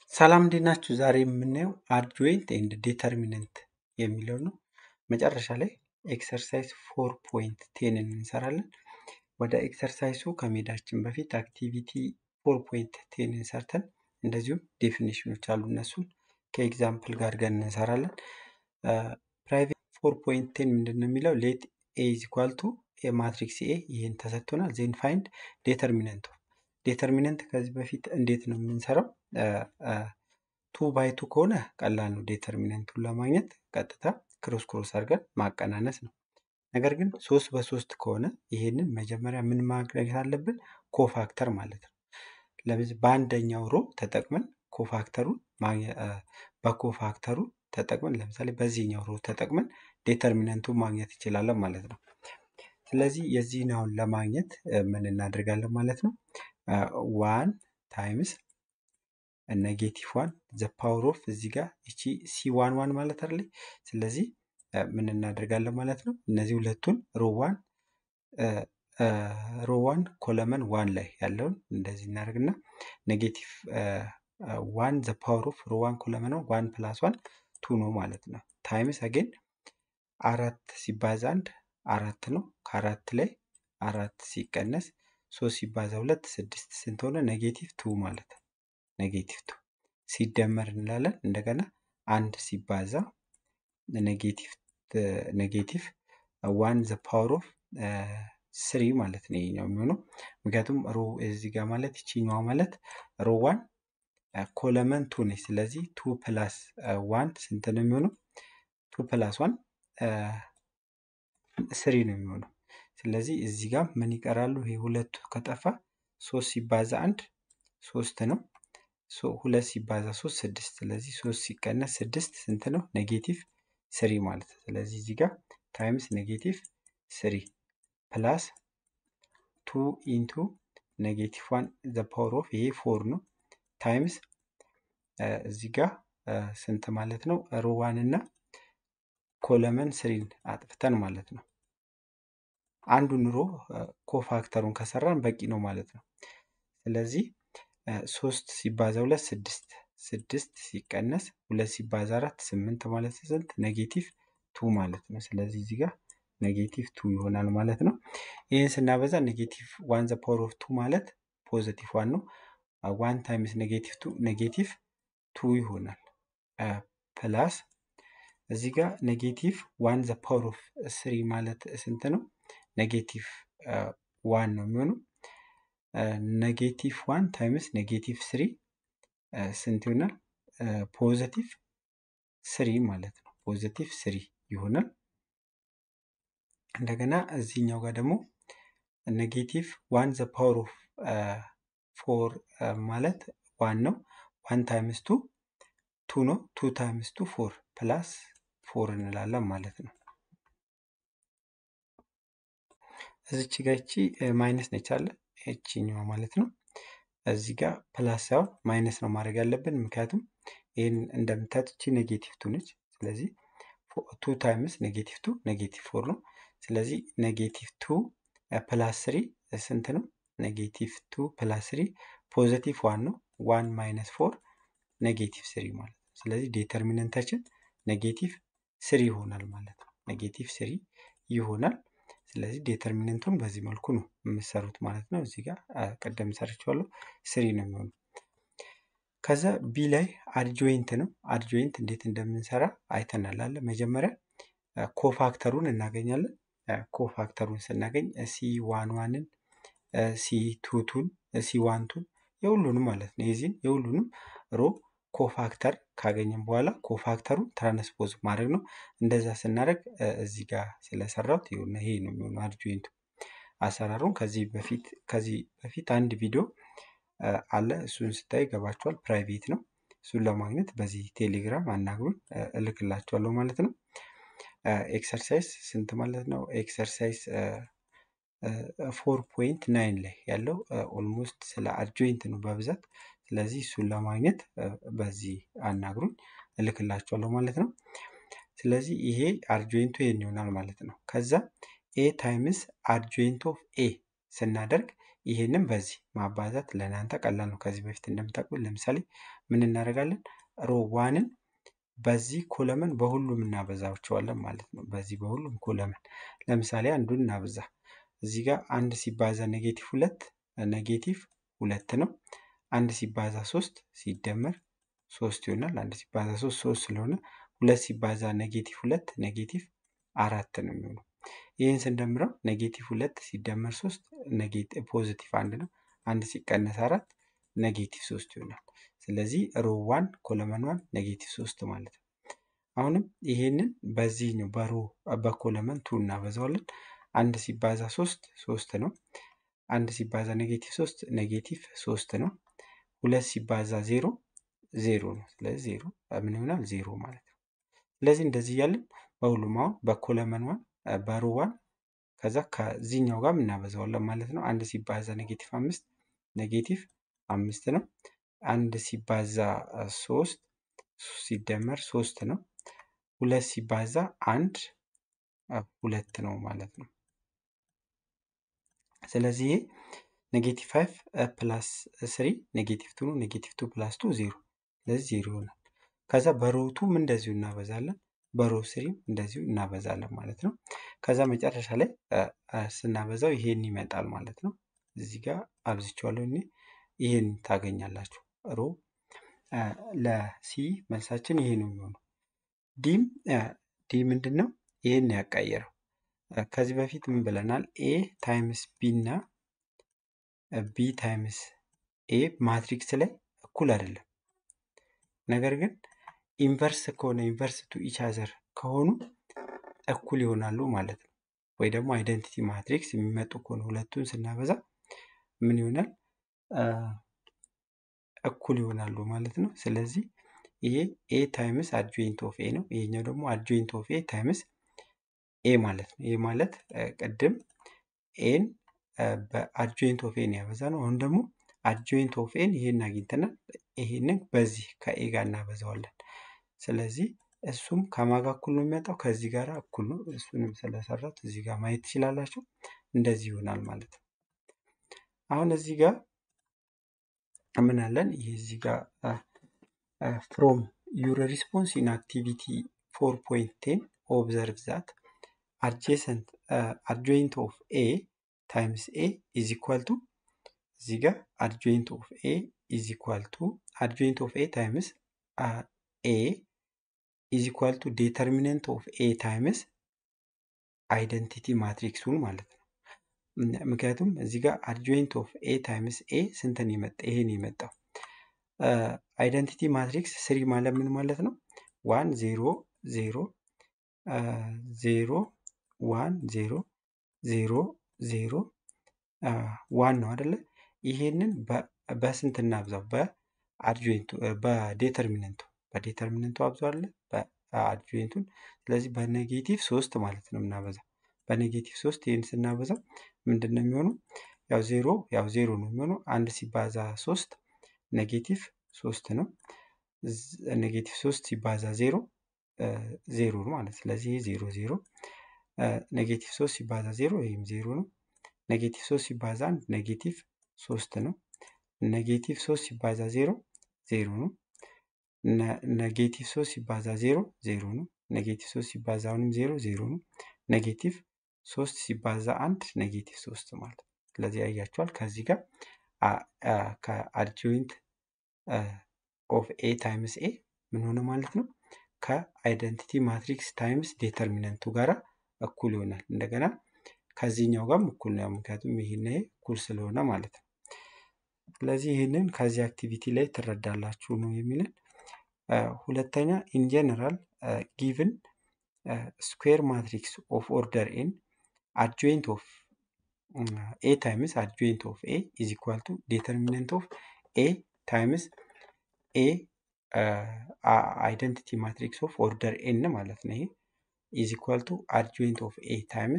ሰላም እንዴት ናችሁ? ዛሬ የምናየው አድጆይንት ኤንድ ዴተርሚነንት የሚለው ነው። መጨረሻ ላይ ኤክሰርሳይዝ ፎር ፖይንት ቴንን እንሰራለን። ወደ ኤክሰርሳይሱ ከመሄዳችን በፊት አክቲቪቲ ፎር ፖይንት ቴንን ሰርተን እንደዚሁም ዴፊኒሽኖች አሉ እነሱን ከኤግዛምፕል ጋር አድርገን እንሰራለን። ፕራይቬት ፎር ፖይንት ቴን ምንድን ነው የሚለው ሌት ኤ ኢዝ ኢኳል ቱ ማትሪክስ ኤ ይህን ተሰጥቶናል። ዜን ፋይንድ ዴተርሚነንት ዴተርሚነንት ከዚህ በፊት እንዴት ነው የምንሰራው? ቱ ባይ ቱ ከሆነ ቀላል ነው። ዴተርሚነንቱን ለማግኘት ቀጥታ ክሮስ ክሮስ አድርገን ማቀናነስ ነው። ነገር ግን ሶስት በሶስት ከሆነ ይሄንን መጀመሪያ ምን ማድረግ አለብን? ኮፋክተር ማለት ነው። ለዚህ በአንደኛው ሮ ተጠቅመን ኮፋክተሩን በኮፋክተሩ ተጠቅመን ለምሳሌ በዚህኛው ሮ ተጠቅመን ዴተርሚነንቱን ማግኘት እንችላለን ማለት ነው። ስለዚህ የዚህን አሁን ለማግኘት ምን እናደርጋለን ማለት ነው? ዋን ታይምስ ኔጌቲቭ ዋን ዘ ፓወር ኦፍ እዚህ ጋር እቺ ሲ ዋን ዋን ማለት አይደለ? ስለዚህ ምን እናደርጋለን ማለት ነው? እነዚህ ሁለቱን ሮዋን ሮዋን ኮለመን ዋን ላይ ያለውን እንደዚህ እናደርግና ኔጌቲቭ ዋን ዘ ፓወር ኦፍ ሮዋን ኮለመን ዋን ፕላስ ዋን ቱ ነው ማለት ነው። ታይምስ አጌን አራት ሲባዛ አንድ አራት ነው። ከአራት ላይ አራት ሲቀነስ ሶስት ሲባዛ ሁለት ስድስት ስንት ሆነ? ኔጌቲቭ ቱ ማለት ነው። ኔጌቲቭ ቱ ሲደመር እንላለን። እንደገና አንድ ሲባዛ ኔጌቲቭ ኔጌቲቭ ዋን ዘ ፓወር ኦፍ ስሪ ማለት ነው ይሄኛው የሚሆነው ምክንያቱም ሮ እዚህ ጋር ማለት ይችኛዋ ማለት ሮ ዋን ኮለመን ቱ ነች። ስለዚህ ቱ ፕላስ ዋን ስንት ነው የሚሆነው? ቱ ፕላስ ዋን ስሪ ነው የሚሆነው። ስለዚህ እዚህ ጋር ምን ይቀራሉ? ይሄ ሁለቱ ከጠፋ ሶስት ሲባዛ አንድ ሶስት ነው። ሁለት ሲባዛ ሶስት ስድስት። ስለዚህ ሶስት ሲቀነስ ስድስት ስንት ነው? ኔጌቲቭ ስሪ ማለት ነው። ስለዚህ እዚህ ጋር ታይምስ ኔጌቲቭ ስሪ ፕላስ ቱ ኢንቱ ኔጌቲቭ ዋን ዘ ፓወር ኦፍ ይሄ ፎር ነው ታይምስ እዚህ ጋር ስንት ማለት ነው? ሮዋን እና ኮለመን ስሪን አጥፍተን ማለት ነው። አንዱን ሮ ኮፋክተሩን ከሰራን በቂ ነው ማለት ነው። ስለዚህ ሶስት ሲባዛ ሁለት ስድስት ስድስት ሲቀነስ ሁለት ሲባዛ አራት ስምንት ማለት ስንት ኔጌቲቭ ቱ ማለት ነው። ስለዚህ እዚህ ጋር ኔጌቲቭ ቱ ይሆናል ማለት ነው። ይህን ስናበዛ ኔጌቲቭ ዋን ዘ ፓወር ኦፍ ቱ ማለት ፖዘቲቭ ዋን ነው። ዋን ታይምስ ኔጌቲቭ ቱ ኔጌቲቭ ቱ ይሆናል ፕላስ እዚህ ጋር ኔጌቲቭ ዋን ዘ ፓወር ኦፍ ስሪ ማለት ስንት ነው? ኔጌቲቭ ዋን ነው የሚሆነው። ኔጌቲቭ ዋን ታይምስ ኔጌቲቭ ስሪ ስንት ይሆናል? ፖዘቲቭ ስሪ ማለት ነው። ፖዘቲቭ ስሪ ይሆናል። እንደገና እዚህኛው ጋር ደግሞ ኔጌቲቭ ዋን ዘ ፓወር ኦፍ ፎር ማለት ዋን ነው። ዋን ታይምስ ቱ ቱ ነው። ቱ ታይምስ ቱ ፎር ፕላስ ፎር እንላለን ማለት ነው። እዚች ጋ ይቺ ማይነስ ነች አለ ይችኛዋ ማለት ነው። እዚህ ጋር ፕላስ ሳይሆን ማይነስ ነው ማድረግ ያለብን፣ ምክንያቱም ይህን እንደምታዩት ይቺ ኔጌቲቭ ቱ ነች። ስለዚህ ቱ ታይምስ ኔጌቲቭ ቱ ኔጌቲቭ ፎር ነው። ስለዚህ ኔጌቲቭ ቱ ፕላስ ስሪ ስንት ነው? ኔጌቲቭ ቱ ፕላስ ስሪ ፖዘቲቭ ዋን ነው። ዋን ማይነስ ፎር ኔጌቲቭ ስሪ ማለት ነው። ስለዚህ ዴተርሚነንታችን ኔጌቲቭ ስሪ ይሆናል ማለት ነው። ኔጌቲቭ ስሪ ይሆናል። ስለዚህ ዴተርሚነንቱን በዚህ መልኩ ነው የምሰሩት ማለት ነው። እዚህ ጋር ቀደም ሰርቼዋለሁ ስሪ ነው የሚሆነው። ከዛ ቢ ላይ አድጆይንት ነው። አድጆይንት እንዴት እንደምንሰራ አይተናል አለ መጀመሪያ ኮፋክተሩን እናገኛለን። ኮፋክተሩን ስናገኝ ሲ ዋን ዋንን ሲ ቱቱን ሲ ዋንቱን የሁሉንም ማለት ነው የዚህን የሁሉንም ሮ ኮፋክተር ካገኘን በኋላ ኮፋክተሩን ትራንስፖዝ ማድረግ ነው። እንደዛ ስናደርግ እዚህ ጋር ስለሰራሁት ይሄ ነው የሚሆነው አድጆይንቱ። አሰራሩን ከዚህ በፊት ከዚህ በፊት አንድ ቪዲዮ አለ እሱን ስታይ ገባችኋል። ፕራይቬት ነው። እሱን ለማግኘት በዚህ ቴሌግራም አናግሩን እልክላችኋለሁ ማለት ነው። ኤክሰርሳይዝ ስንት ማለት ነው? ኤክሰርሳይዝ ፎር ፖይንት ናይን ላይ ያለው ኦልሞስት ስለ አድጆይንት ነው በብዛት። ስለዚህ እሱን ለማግኘት በዚህ አናግሩኝ እልክላችኋለሁ ማለት ነው። ስለዚህ ይሄ አድጆይንቱ ይሄን ይሆናል ማለት ነው። ከዛ ኤ ታይምስ አድጆይንት ኦፍ ኤ ስናደርግ ይሄንን በዚህ ማባዛት ለእናንተ ቀላል ነው። ከዚህ በፊት እንደምታውቁት ለምሳሌ ምን እናደርጋለን? ሮ ዋንን በዚህ ኮለመን በሁሉም እናበዛቸዋለን ማለት ነው። በዚህ በሁሉም ኮለመን ለምሳሌ አንዱን እናብዛ። እዚህ ጋር አንድ ሲባዛ ኔጌቲቭ ሁለት ኔጌቲቭ ሁለት ነው። አንድ ሲባዛ ሶስት ሲደመር ሶስት ይሆናል። አንድ ሲባዛ ሶስት ሶስት ስለሆነ ሁለት ሲባዛ ኔጌቲቭ ሁለት ኔጌቲቭ አራት ነው የሚሆነው። ይህን ስንደምረው ኔጌቲቭ ሁለት ሲደመር ሶስት ፖዚቲቭ አንድ ነው። አንድ ሲቀነስ አራት ኔጌቲቭ ሶስት ይሆናል። ስለዚህ ሮ ዋን ኮለመን ዋን ኔጌቲቭ ሶስት ማለት ነው። አሁንም ይሄንን በዚህ ነው በሮ በኮለመን ቱ እናበዛዋለን። አንድ ሲባዛ ሶስት ሶስት ነው። አንድ ሲባዛ ኔጌቲቭ ሶስት ኔጌቲቭ ሶስት ነው። ሁለት ሲባዛ ዜሮ ዜሮ ነው። ስለዚህ ዜሮ ምን ይሆናል? ዜሮ ማለት ነው። ስለዚህ እንደዚህ እያለን በሁሉም አሁን በኮለመን ዋን በሮ ዋን ከዛ ከዚህኛው ጋር እናበዛዋለን ማለት ነው። አንድ ሲባዛ ኔጌቲቭ አምስት ኔጌቲቭ አምስት ነው። አንድ ሲባዛ ሶስት ሲደመር ሶስት ነው። ሁለት ሲባዛ አንድ ሁለት ነው ማለት ነው። ስለዚህ ይሄ ኔጌቲቭ ፋይቭ ፕላስ ስሪ ኔጌቲቭ ቱ ነው። ኔጌቲቭ ቱ ፕላስ ቱ ዜሮ፣ ስለዚህ ዜሮ ይሆናል። ከዛ በሮቱም እንደዚሁ እናበዛለን፣ በሮ ስሪም እንደዚሁ እናበዛለን ማለት ነው። ከዛ መጨረሻ ላይ ስናበዛው ይሄን ይመጣል ማለት ነው። እዚህ ጋር አብዝቼዋለሁ እኔ ይሄን ታገኛላችሁ። ሮ ለሲ መልሳችን ይሄ ነው የሚሆነው። ዲም ዲ ምንድን ነው? ይሄን ያቀየረው ከዚህ በፊት ምን ብለናል? ኤ ታይምስ ቢ እና ቢ ታይምስ ኤ ማትሪክስ ላይ እኩል አይደለም። ነገር ግን ኢንቨርስ ከሆነ ኢንቨርስ ቱ ኢች አዘር ከሆኑ እኩል ይሆናሉ ማለት ነው። ወይ ደግሞ አይደንቲቲ ማትሪክስ የሚመጡ ከሆነ ሁለቱን ስናበዛ ምን ይሆናል? እኩል ይሆናሉ ማለት ነው። ስለዚህ ይሄ ኤ ታይምስ አድጆይንት ኦፍ ኤ ነው። ይሄኛው ደግሞ አድጆይንት ኦፍ ኤ ታይምስ ኤ ማለት ነው። ይህ ማለት ቅድም ኤን በአድጆይንት ኦፍ ኤን ያበዛ ነው። አሁን ደግሞ አድጆይንት ኦፍ ኤን ይሄን አግኝተናል። ይሄንን በዚህ ከኤ ጋር እናበዛዋለን። ስለዚህ እሱም ከማጋ እኩል ነው የሚመጣው ከዚህ ጋር እኩል ነው። እሱንም ስለሰራት እዚህ ጋር ማየት ትችላላችሁ። እንደዚህ ይሆናል ማለት ነው። አሁን እዚህ ጋር ምን አለን? ይሄ እዚህ ጋር ፍሮም ዩር ሪስፖንስ ኢን አክቲቪቲ ፎር ፖይንት ቴን ኦብዘርቭ ዛት አድጀሰንት አድጆይንት ኦፍ ኤ ታይምስ ኤ ኢዝ ኢኳል ቱ እዚህ ጋር አድጆይንት ኦፍ ኤ ኢዝ ኢኳል ቱ አድጆይንት ኦፍ ኤ ታይምስ ኤ ኢዝ ኢኳል ቱ ዴተርሚነንት ኦፍ ኤ ታይምስ አይደንቲቲ ማትሪክሱን ማለት ነው። ምክንያቱም እዚህ ጋር አድጆይንት ኦፍ ኤ ታይምስ ኤ ስንትን የመጣ ይሄን የመጣው አይደንቲቲ ማትሪክስ ስሪ ማለት ምን ማለት ነው? ዋን ዜሮ ዜሮ ዜሮ ዋን ዜሮ ዜሮ ዜሮ ዋን ነው አደለ? ይሄንን በስንት እናብዛው? በአድጆይንቱ በዴተርሚነንቱ በዴተርሚነንቱ አብዛው አለ በአድጆይንቱን። ስለዚህ በኔጌቲቭ ሶስት ማለት ነው የምናበዛው። በኔጌቲቭ ሶስት ይህን ስናበዛው ምንድን ነው የሚሆነው? ያው ዜሮ ያው ዜሮ ነው የሚሆነው። አንድ ሲባዛ ሶስት ኔጌቲቭ ሶስት ነው። ኔጌቲቭ ሶስት ሲባዛ ዜሮ ዜሮ ነው ማለት ስለዚህ ይህ ዜሮ ዜሮ ኔጌቲቭ ሶስት ሲባዛ ዜሮ ይህም ዜሮ ነው። ኔጌቲቭ ሶስት ሲባዛ አንድ ኔጌቲቭ ሶስት ነው። ኔጌቲቭ ሶስት ሲባዛ ዜሮ ዜሮ ነው። ኔጌቲቭ ሶስት ሲባዛ ዜሮ ዜሮ ነው። ኔጌቲቭ ሶስት ሲባዛ አሁንም ዜሮ ዜሮ ነው። ኔጌቲቭ ሶስት ሲባዛ አንድ ኔጌቲቭ ሶስት ማለት ነው። ስለዚህ ያያቸዋል ከዚህ ጋር ከአድጆይንት ኦፍ ኤ ታይምስ ኤ ምን ሆነ ማለት ነው ከአይደንቲቲ ማትሪክስ ታይምስ ዴተርሚነንቱ ጋር እኩል ይሆናል። እንደገና ከዚህኛው ጋርም እኩል ነው፣ ምክንያቱም ይህን እኩል ስለሆነ ማለት ነው። ስለዚህ ይህንን ከዚህ አክቲቪቲ ላይ ትረዳላችሁ ነው የሚለን። ሁለተኛ ኢን ጀነራል ጊቭን ስኩዌር ማትሪክስ ኦፍ ኦርደር ኤን አድጆይንት ኦፍ ኤ ታይምስ አድጆይንት ኦፍ ኤ ኢዝ ኢኳል ቱ ዴተርሚነንት ኦፍ ኤ ታይምስ ኤ አይደንቲቲ ማትሪክስ ኦፍ ኦርደር ኤን ማለት ነው። ይሄ ኢዝ ኢኳል ቱ አድጆይንት ኦፍ ኤ ታይምስ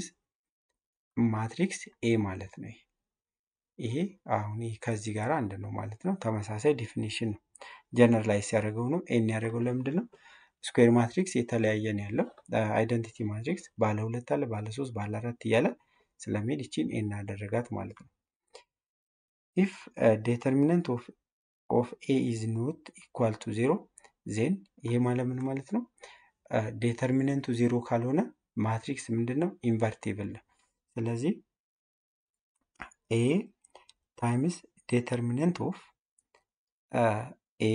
ማትሪክስ ኤ ማለት ነው። ይሄ አሁን ይህ ከዚህ ጋር አንድ ነው ማለት ነው። ተመሳሳይ ዲፊኒሽን ነው። ጀነራላይዝ ያደረገው ነው። ኤን ያደረገው ለምንድን ነው? ስኩዌር ማትሪክስ የተለያየ ነው ያለው። አይደንቲቲ ማትሪክስ ባለ ሁለት አለ፣ ባለ ሶስት፣ ባለ አራት እያለ ስለሚሄድ ይቺን ኤን ያደረጋት ማለት ነው። ኢፍ ዴተርሚነንት ኦፍ ኦፍ ኤ ኢዝ ኖት ኢኳል ቱ ዜሮ ዜን ይሄ ማለት ምን ማለት ነው? ዴተርሚነንቱ ዜሮ ካልሆነ ማትሪክስ ምንድን ነው? ኢንቨርቴብል ነው። ስለዚህ ኤ ታይምስ ዴተርሚነንት ኦፍ ኤ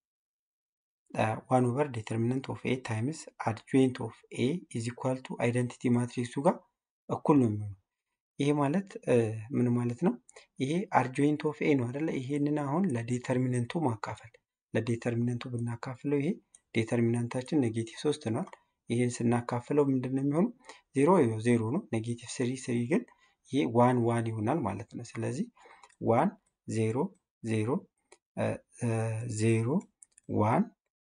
ዋን ኦቨር ዴተርሚነንት ኦፍ ኤ ታይምስ አድጆይንት ኦፍ ኤ ኢዝ ኢኳል ቱ አይደንቲቲ ማትሪክሱ ጋር እኩል ነው የሚሆነው። ይሄ ማለት ምን ማለት ነው? ይሄ አርጆይንት ኦፍ ኤ ነው አይደለ? ይሄንን አሁን ለዴተርሚነንቱ ማካፈል ለዴተርሚነንቱ ብናካፍለው ይሄ ዴተርሚናንታችን ኔጌቲቭ ሶስት ነዋል። ይህን ስናካፍለው ምንድን ነው የሚሆነው? ዜሮ ዜሮ ነው። ኔጌቲቭ ስሪ ስሪ ግን ይሄ ዋን ዋን ይሆናል ማለት ነው። ስለዚህ ዋን ዜሮ ዜሮ ዜሮ ዋን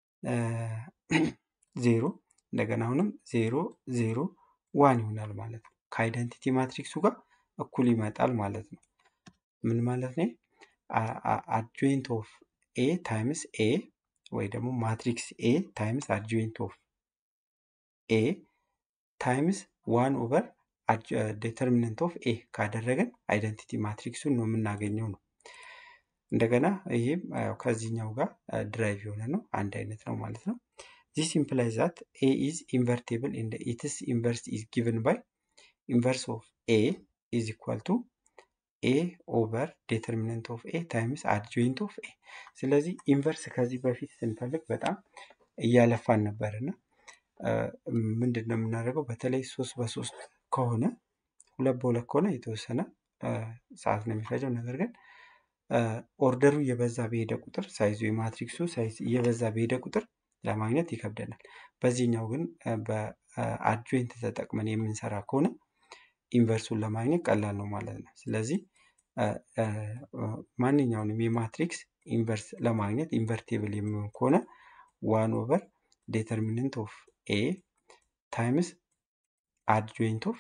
ዜሮ እንደገና አሁንም ዜሮ ዜሮ ዋን ይሆናል ማለት ነው። ከአይደንቲቲ ማትሪክሱ ጋር እኩል ይመጣል ማለት ነው። ምን ማለት ነው? አድጆይንት ኦፍ ኤ ታይምስ ኤ ወይ ደግሞ ማትሪክስ ኤ ታይምስ አድጆይንት ኦፍ ኤ ታይምስ ዋን ኦቨር ዴተርሚነንት ኦፍ ኤ ካደረገን አይደንቲቲ ማትሪክሱን ነው የምናገኘው ነው። እንደገና ይህም ከዚህኛው ጋር ድራይቭ የሆነ ነው፣ አንድ አይነት ነው ማለት ነው። ዚስ ኢምፕላይዝ ዛት ኤ ኢዝ ኢንቨርቴብል ኢን ኢትስ ኢንቨርስ ኢዝ ጊቨን ባይ ኢንቨርስ ኦፍ ኤ ኢዝ ኢኳል ቱ ኤ ኦቨር ዴተርሚነንት ኦፍ ኤ ታይምስ አድጆይንት ኦፍ ኤ። ስለዚህ ኢንቨርስ ከዚህ በፊት ስንፈልግ በጣም እያለፋን ነበር እና ምንድን ነው የምናደርገው? በተለይ ሶስት በሶስት ከሆነ ሁለት በሁለት ከሆነ የተወሰነ ሰዓት ነው የሚፈጀው። ነገር ግን ኦርደሩ እየበዛ በሄደ ቁጥር ሳይዙ የማትሪክሱ ሳይዝ እየበዛ በሄደ ቁጥር ለማግኘት ይከብደናል። በዚህኛው ግን በአድጆይንት ተጠቅመን የምንሰራ ከሆነ ኢንቨርሱን ለማግኘት ቀላል ነው ማለት ነው። ስለዚህ ማንኛውንም የማትሪክስ ኢንቨርስ ለማግኘት ኢንቨርቴብል የሚሆን ከሆነ ዋን ኦቨር ዴተርሚነንት ኦፍ ኤ ታይምስ አድጆይንት ኦፍ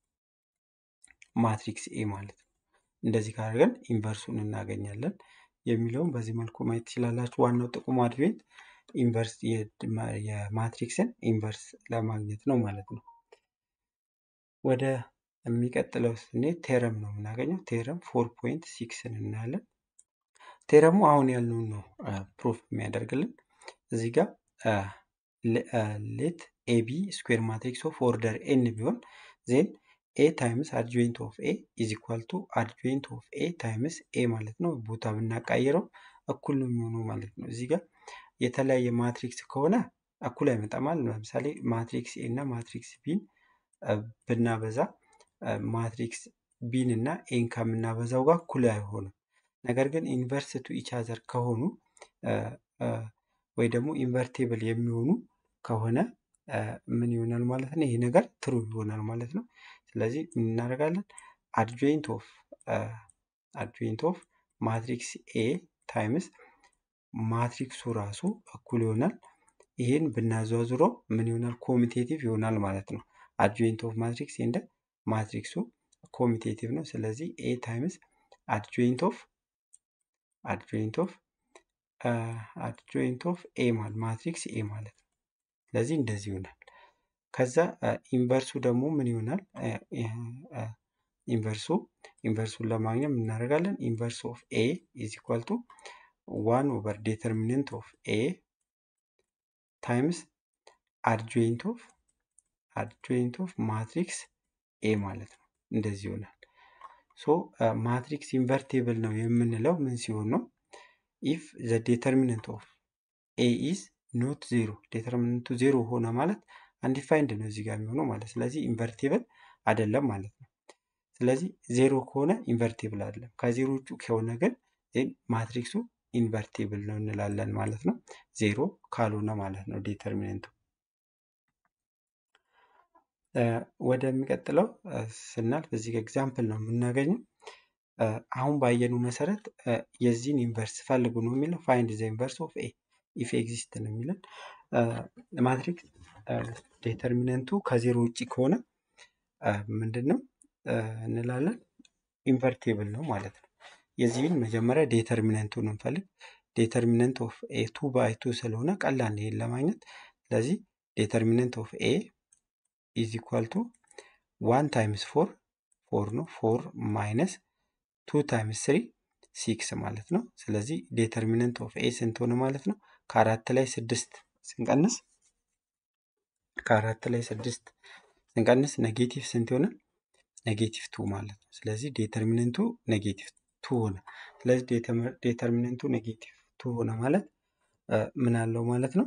ማትሪክስ ኤ ማለት ነው። እንደዚህ ካደርገን ኢንቨርሱን እናገኛለን የሚለውን በዚህ መልኩ ማየት ትችላላችሁ። ዋናው ጥቅሙ አድጆይንት ኢንቨርስ የማትሪክስን ኢንቨርስ ለማግኘት ነው ማለት ነው። ወደ የሚቀጥለው ስንሄድ ቴረም ነው የምናገኘው። ቴረም ፎር ፖይንት ሲክስን እናያለን። ቴረሙ አሁን ያልነውን ነው ፕሩፍ የሚያደርግልን እዚህ ጋር ሌት ኤቢ ስኩዌር ማትሪክስ ኦፍ ኦርደር ኤን ቢሆን ዜን ኤ ታይምስ አድጆይንት ኦፍ ኤ ኢዝ ኢኳል ቱ አድጆይንት ኦፍ ኤ ታይምስ ኤ ማለት ነው። ቦታ ብናቃይረው እኩል ነው የሚሆነው ማለት ነው። እዚህ ጋር የተለያየ ማትሪክስ ከሆነ እኩል አይመጣማል። ለምሳሌ ማትሪክስ ኤ እና ማትሪክስ ቢን ብናበዛ ማትሪክስ ቢን እና ኤን ከምናበዛው ጋር እኩል አይሆንም። ነገር ግን ኢንቨርስ ቱ ኢች አዘር ከሆኑ ወይ ደግሞ ኢንቨርቴብል የሚሆኑ ከሆነ ምን ይሆናል ማለት ነው? ይሄ ነገር ትሩ ይሆናል ማለት ነው። ስለዚህ ምን እናደርጋለን? አድጆይንት ኦፍ አድጆይንት ኦፍ ማትሪክስ ኤ ታይምስ ማትሪክሱ ራሱ እኩል ይሆናል። ይህን ብናዘዋዝረው ምን ይሆናል? ኮሚቴቲቭ ይሆናል ማለት ነው። አድጆይንት ኦፍ ማትሪክስ እንደ ማትሪክሱ ኮሚቴቲቭ ነው። ስለዚህ ኤ ታይምስ አድጆይንት ኦፍ አድጆይንት ኦፍ አድጆይንት ኦፍ ኤ ማለት ማትሪክስ ኤ ማለት ነው። ስለዚህ እንደዚህ ይሆናል። ከዛ ኢንቨርሱ ደግሞ ምን ይሆናል? ኢንቨርሱ ኢንቨርሱን ለማግኘት ምን እናደርጋለን? ኢንቨርስ ኦፍ ኤ ኢዝ ኢኳል ቱ ዋን ኦቨር ዴተርሚነንት ኦፍ ኤ ታይምስ አድጆይንት ኦፍ አድጆይንት ኦፍ ማትሪክስ ኤ ማለት ነው። እንደዚህ ይሆናል። ሶ ማትሪክስ ኢንቨርቴብል ነው የምንለው ምን ሲሆን ነው? ኢፍ ዘ ዴተርሚነንት ኦፍ ኤ ኢዝ ኖት ዜሮ ዴተርሚነንቱ ዜሮ ሆነ ማለት አንዲፋይንድ ነው እዚህ ጋር የሚሆነው ማለት ስለዚህ ኢንቨርቴብል አይደለም ማለት ነው። ስለዚህ ዜሮ ከሆነ ኢንቨርቴብል አይደለም። ከዜሮ ውጭ ከሆነ ግን ማትሪክሱ ኢንቨርቴብል ነው እንላለን ማለት ነው። ዜሮ ካልሆነ ማለት ነው ዴተርሚነንቱ። ወደሚቀጥለው ስናልፍ እዚህ ጋር ኤግዛምፕል ነው የምናገኘው። አሁን ባየኑ መሰረት የዚህን ኢንቨርስ ፈልጉ ነው የሚለው ፋይንድ ዘ ኢንቨርስ ኦፍ ኤ ኢፍ ኤግዚስት ነው የሚለን ማትሪክስ ዴተርሚነንቱ ከዜሮ ውጭ ከሆነ ምንድን ነው እንላለን ኢንቨርቴብል ነው ማለት ነው። የዚህን መጀመሪያ ዴተርሚነንቱን እንፈልግ። ዴተርሚነንት ኦፍ ኤ ቱ ባይ ቱ ስለሆነ ቀላል ይሄን ለማግኘት ስለዚህ ዴተርሚነንት ኦፍ ኤ ኢዝ ኢኳል ቱ ዋን ታይምስ ፎር ፎር ነው ፎር ማይነስ ቱ ታይምስ ስሪ ሲክስ ማለት ነው። ስለዚህ ዴተርሚነንት ኦፍ ኤ ስንት ሆነ ማለት ነው? ከአራት ላይ ስድስት ስንቀንስ ከአራት ላይ ስድስት ስንቀንስ ኔጌቲቭ ስንት ይሆናል? ኔጌቲቭ ቱ ማለት ነው። ስለዚህ ዴተርሚነንቱ ኔጌቲቭ ቱ ሆነ። ስለዚህ ዴተርሚነንቱ ኔጌቲቭ ቱ ሆነ ማለት ምን አለው ማለት ነው?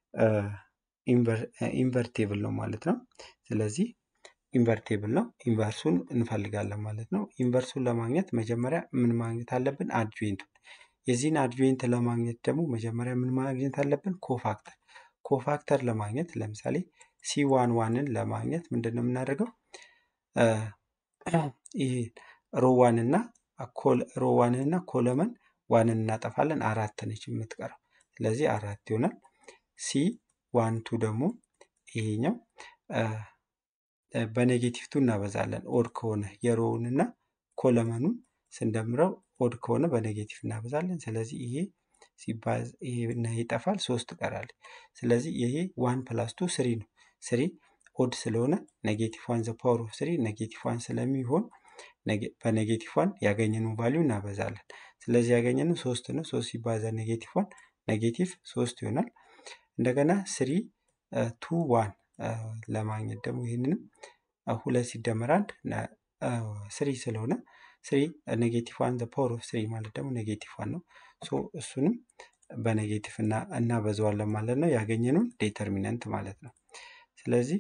ኢንቨርቴብል ነው ማለት ነው። ስለዚህ ኢንቨርቴብል ነው። ኢንቨርሱን እንፈልጋለን ማለት ነው። ኢንቨርሱን ለማግኘት መጀመሪያ ምን ማግኘት አለብን? አድጆይንቱን። የዚህን አድጆይንት ለማግኘት ደግሞ መጀመሪያ ምን ማግኘት አለብን? ኮፋክተር። ኮፋክተር ለማግኘት ለምሳሌ ሲ ዋን ዋንን ለማግኘት ምንድን ነው የምናደርገው? ይሄ ሮ ዋን እና ሮ ዋንን እና ኮለመን ዋንን እናጠፋለን። አራት ነች የምትቀረው። ስለዚህ አራት ይሆናል። ሲ ዋን ቱ ደግሞ ይሄኛው በኔጌቲቭ ቱ እናበዛለን። ኦድ ከሆነ የሮውን እና ኮለመኑን ስንደምረው ኦድ ከሆነ በኔጌቲቭ እናበዛለን። ስለዚህ ይሄ ሲባዝ ይሄ እና ይጠፋል፣ ሶስት ቀራል። ስለዚህ ይሄ ዋን ፕላስ ቱ ስሪ ነው። ስሪ ኦድ ስለሆነ ኔጌቲቭ ዋን ዘ ፓወር ኦፍ ስሪ ኔጌቲቭ ዋን ስለሚሆን በኔጌቲቭ ዋን ያገኘነው ቫሊዩ እናበዛለን። ስለዚህ ያገኘነው ሶስት ነው። ሶስት ሲባዛ ኔጌቲቭ ዋን ኔጌቲቭ ሶስት ይሆናል። እንደገና ስሪ ቱ ዋን ለማግኘት ደግሞ ይህንንም ሁለት ሲደመር አንድ ስሪ ስለሆነ ስሪ ኔጌቲቭ ዋን ዘ ፓወር ኦፍ ስሪ ማለት ደግሞ ኔጌቲቭ ዋን ነው። ሶ እሱንም በኔጌቲቭ እና እናበዛዋለን ማለት ነው። ያገኘነውን ዴተርሚነንት ማለት ነው። ስለዚህ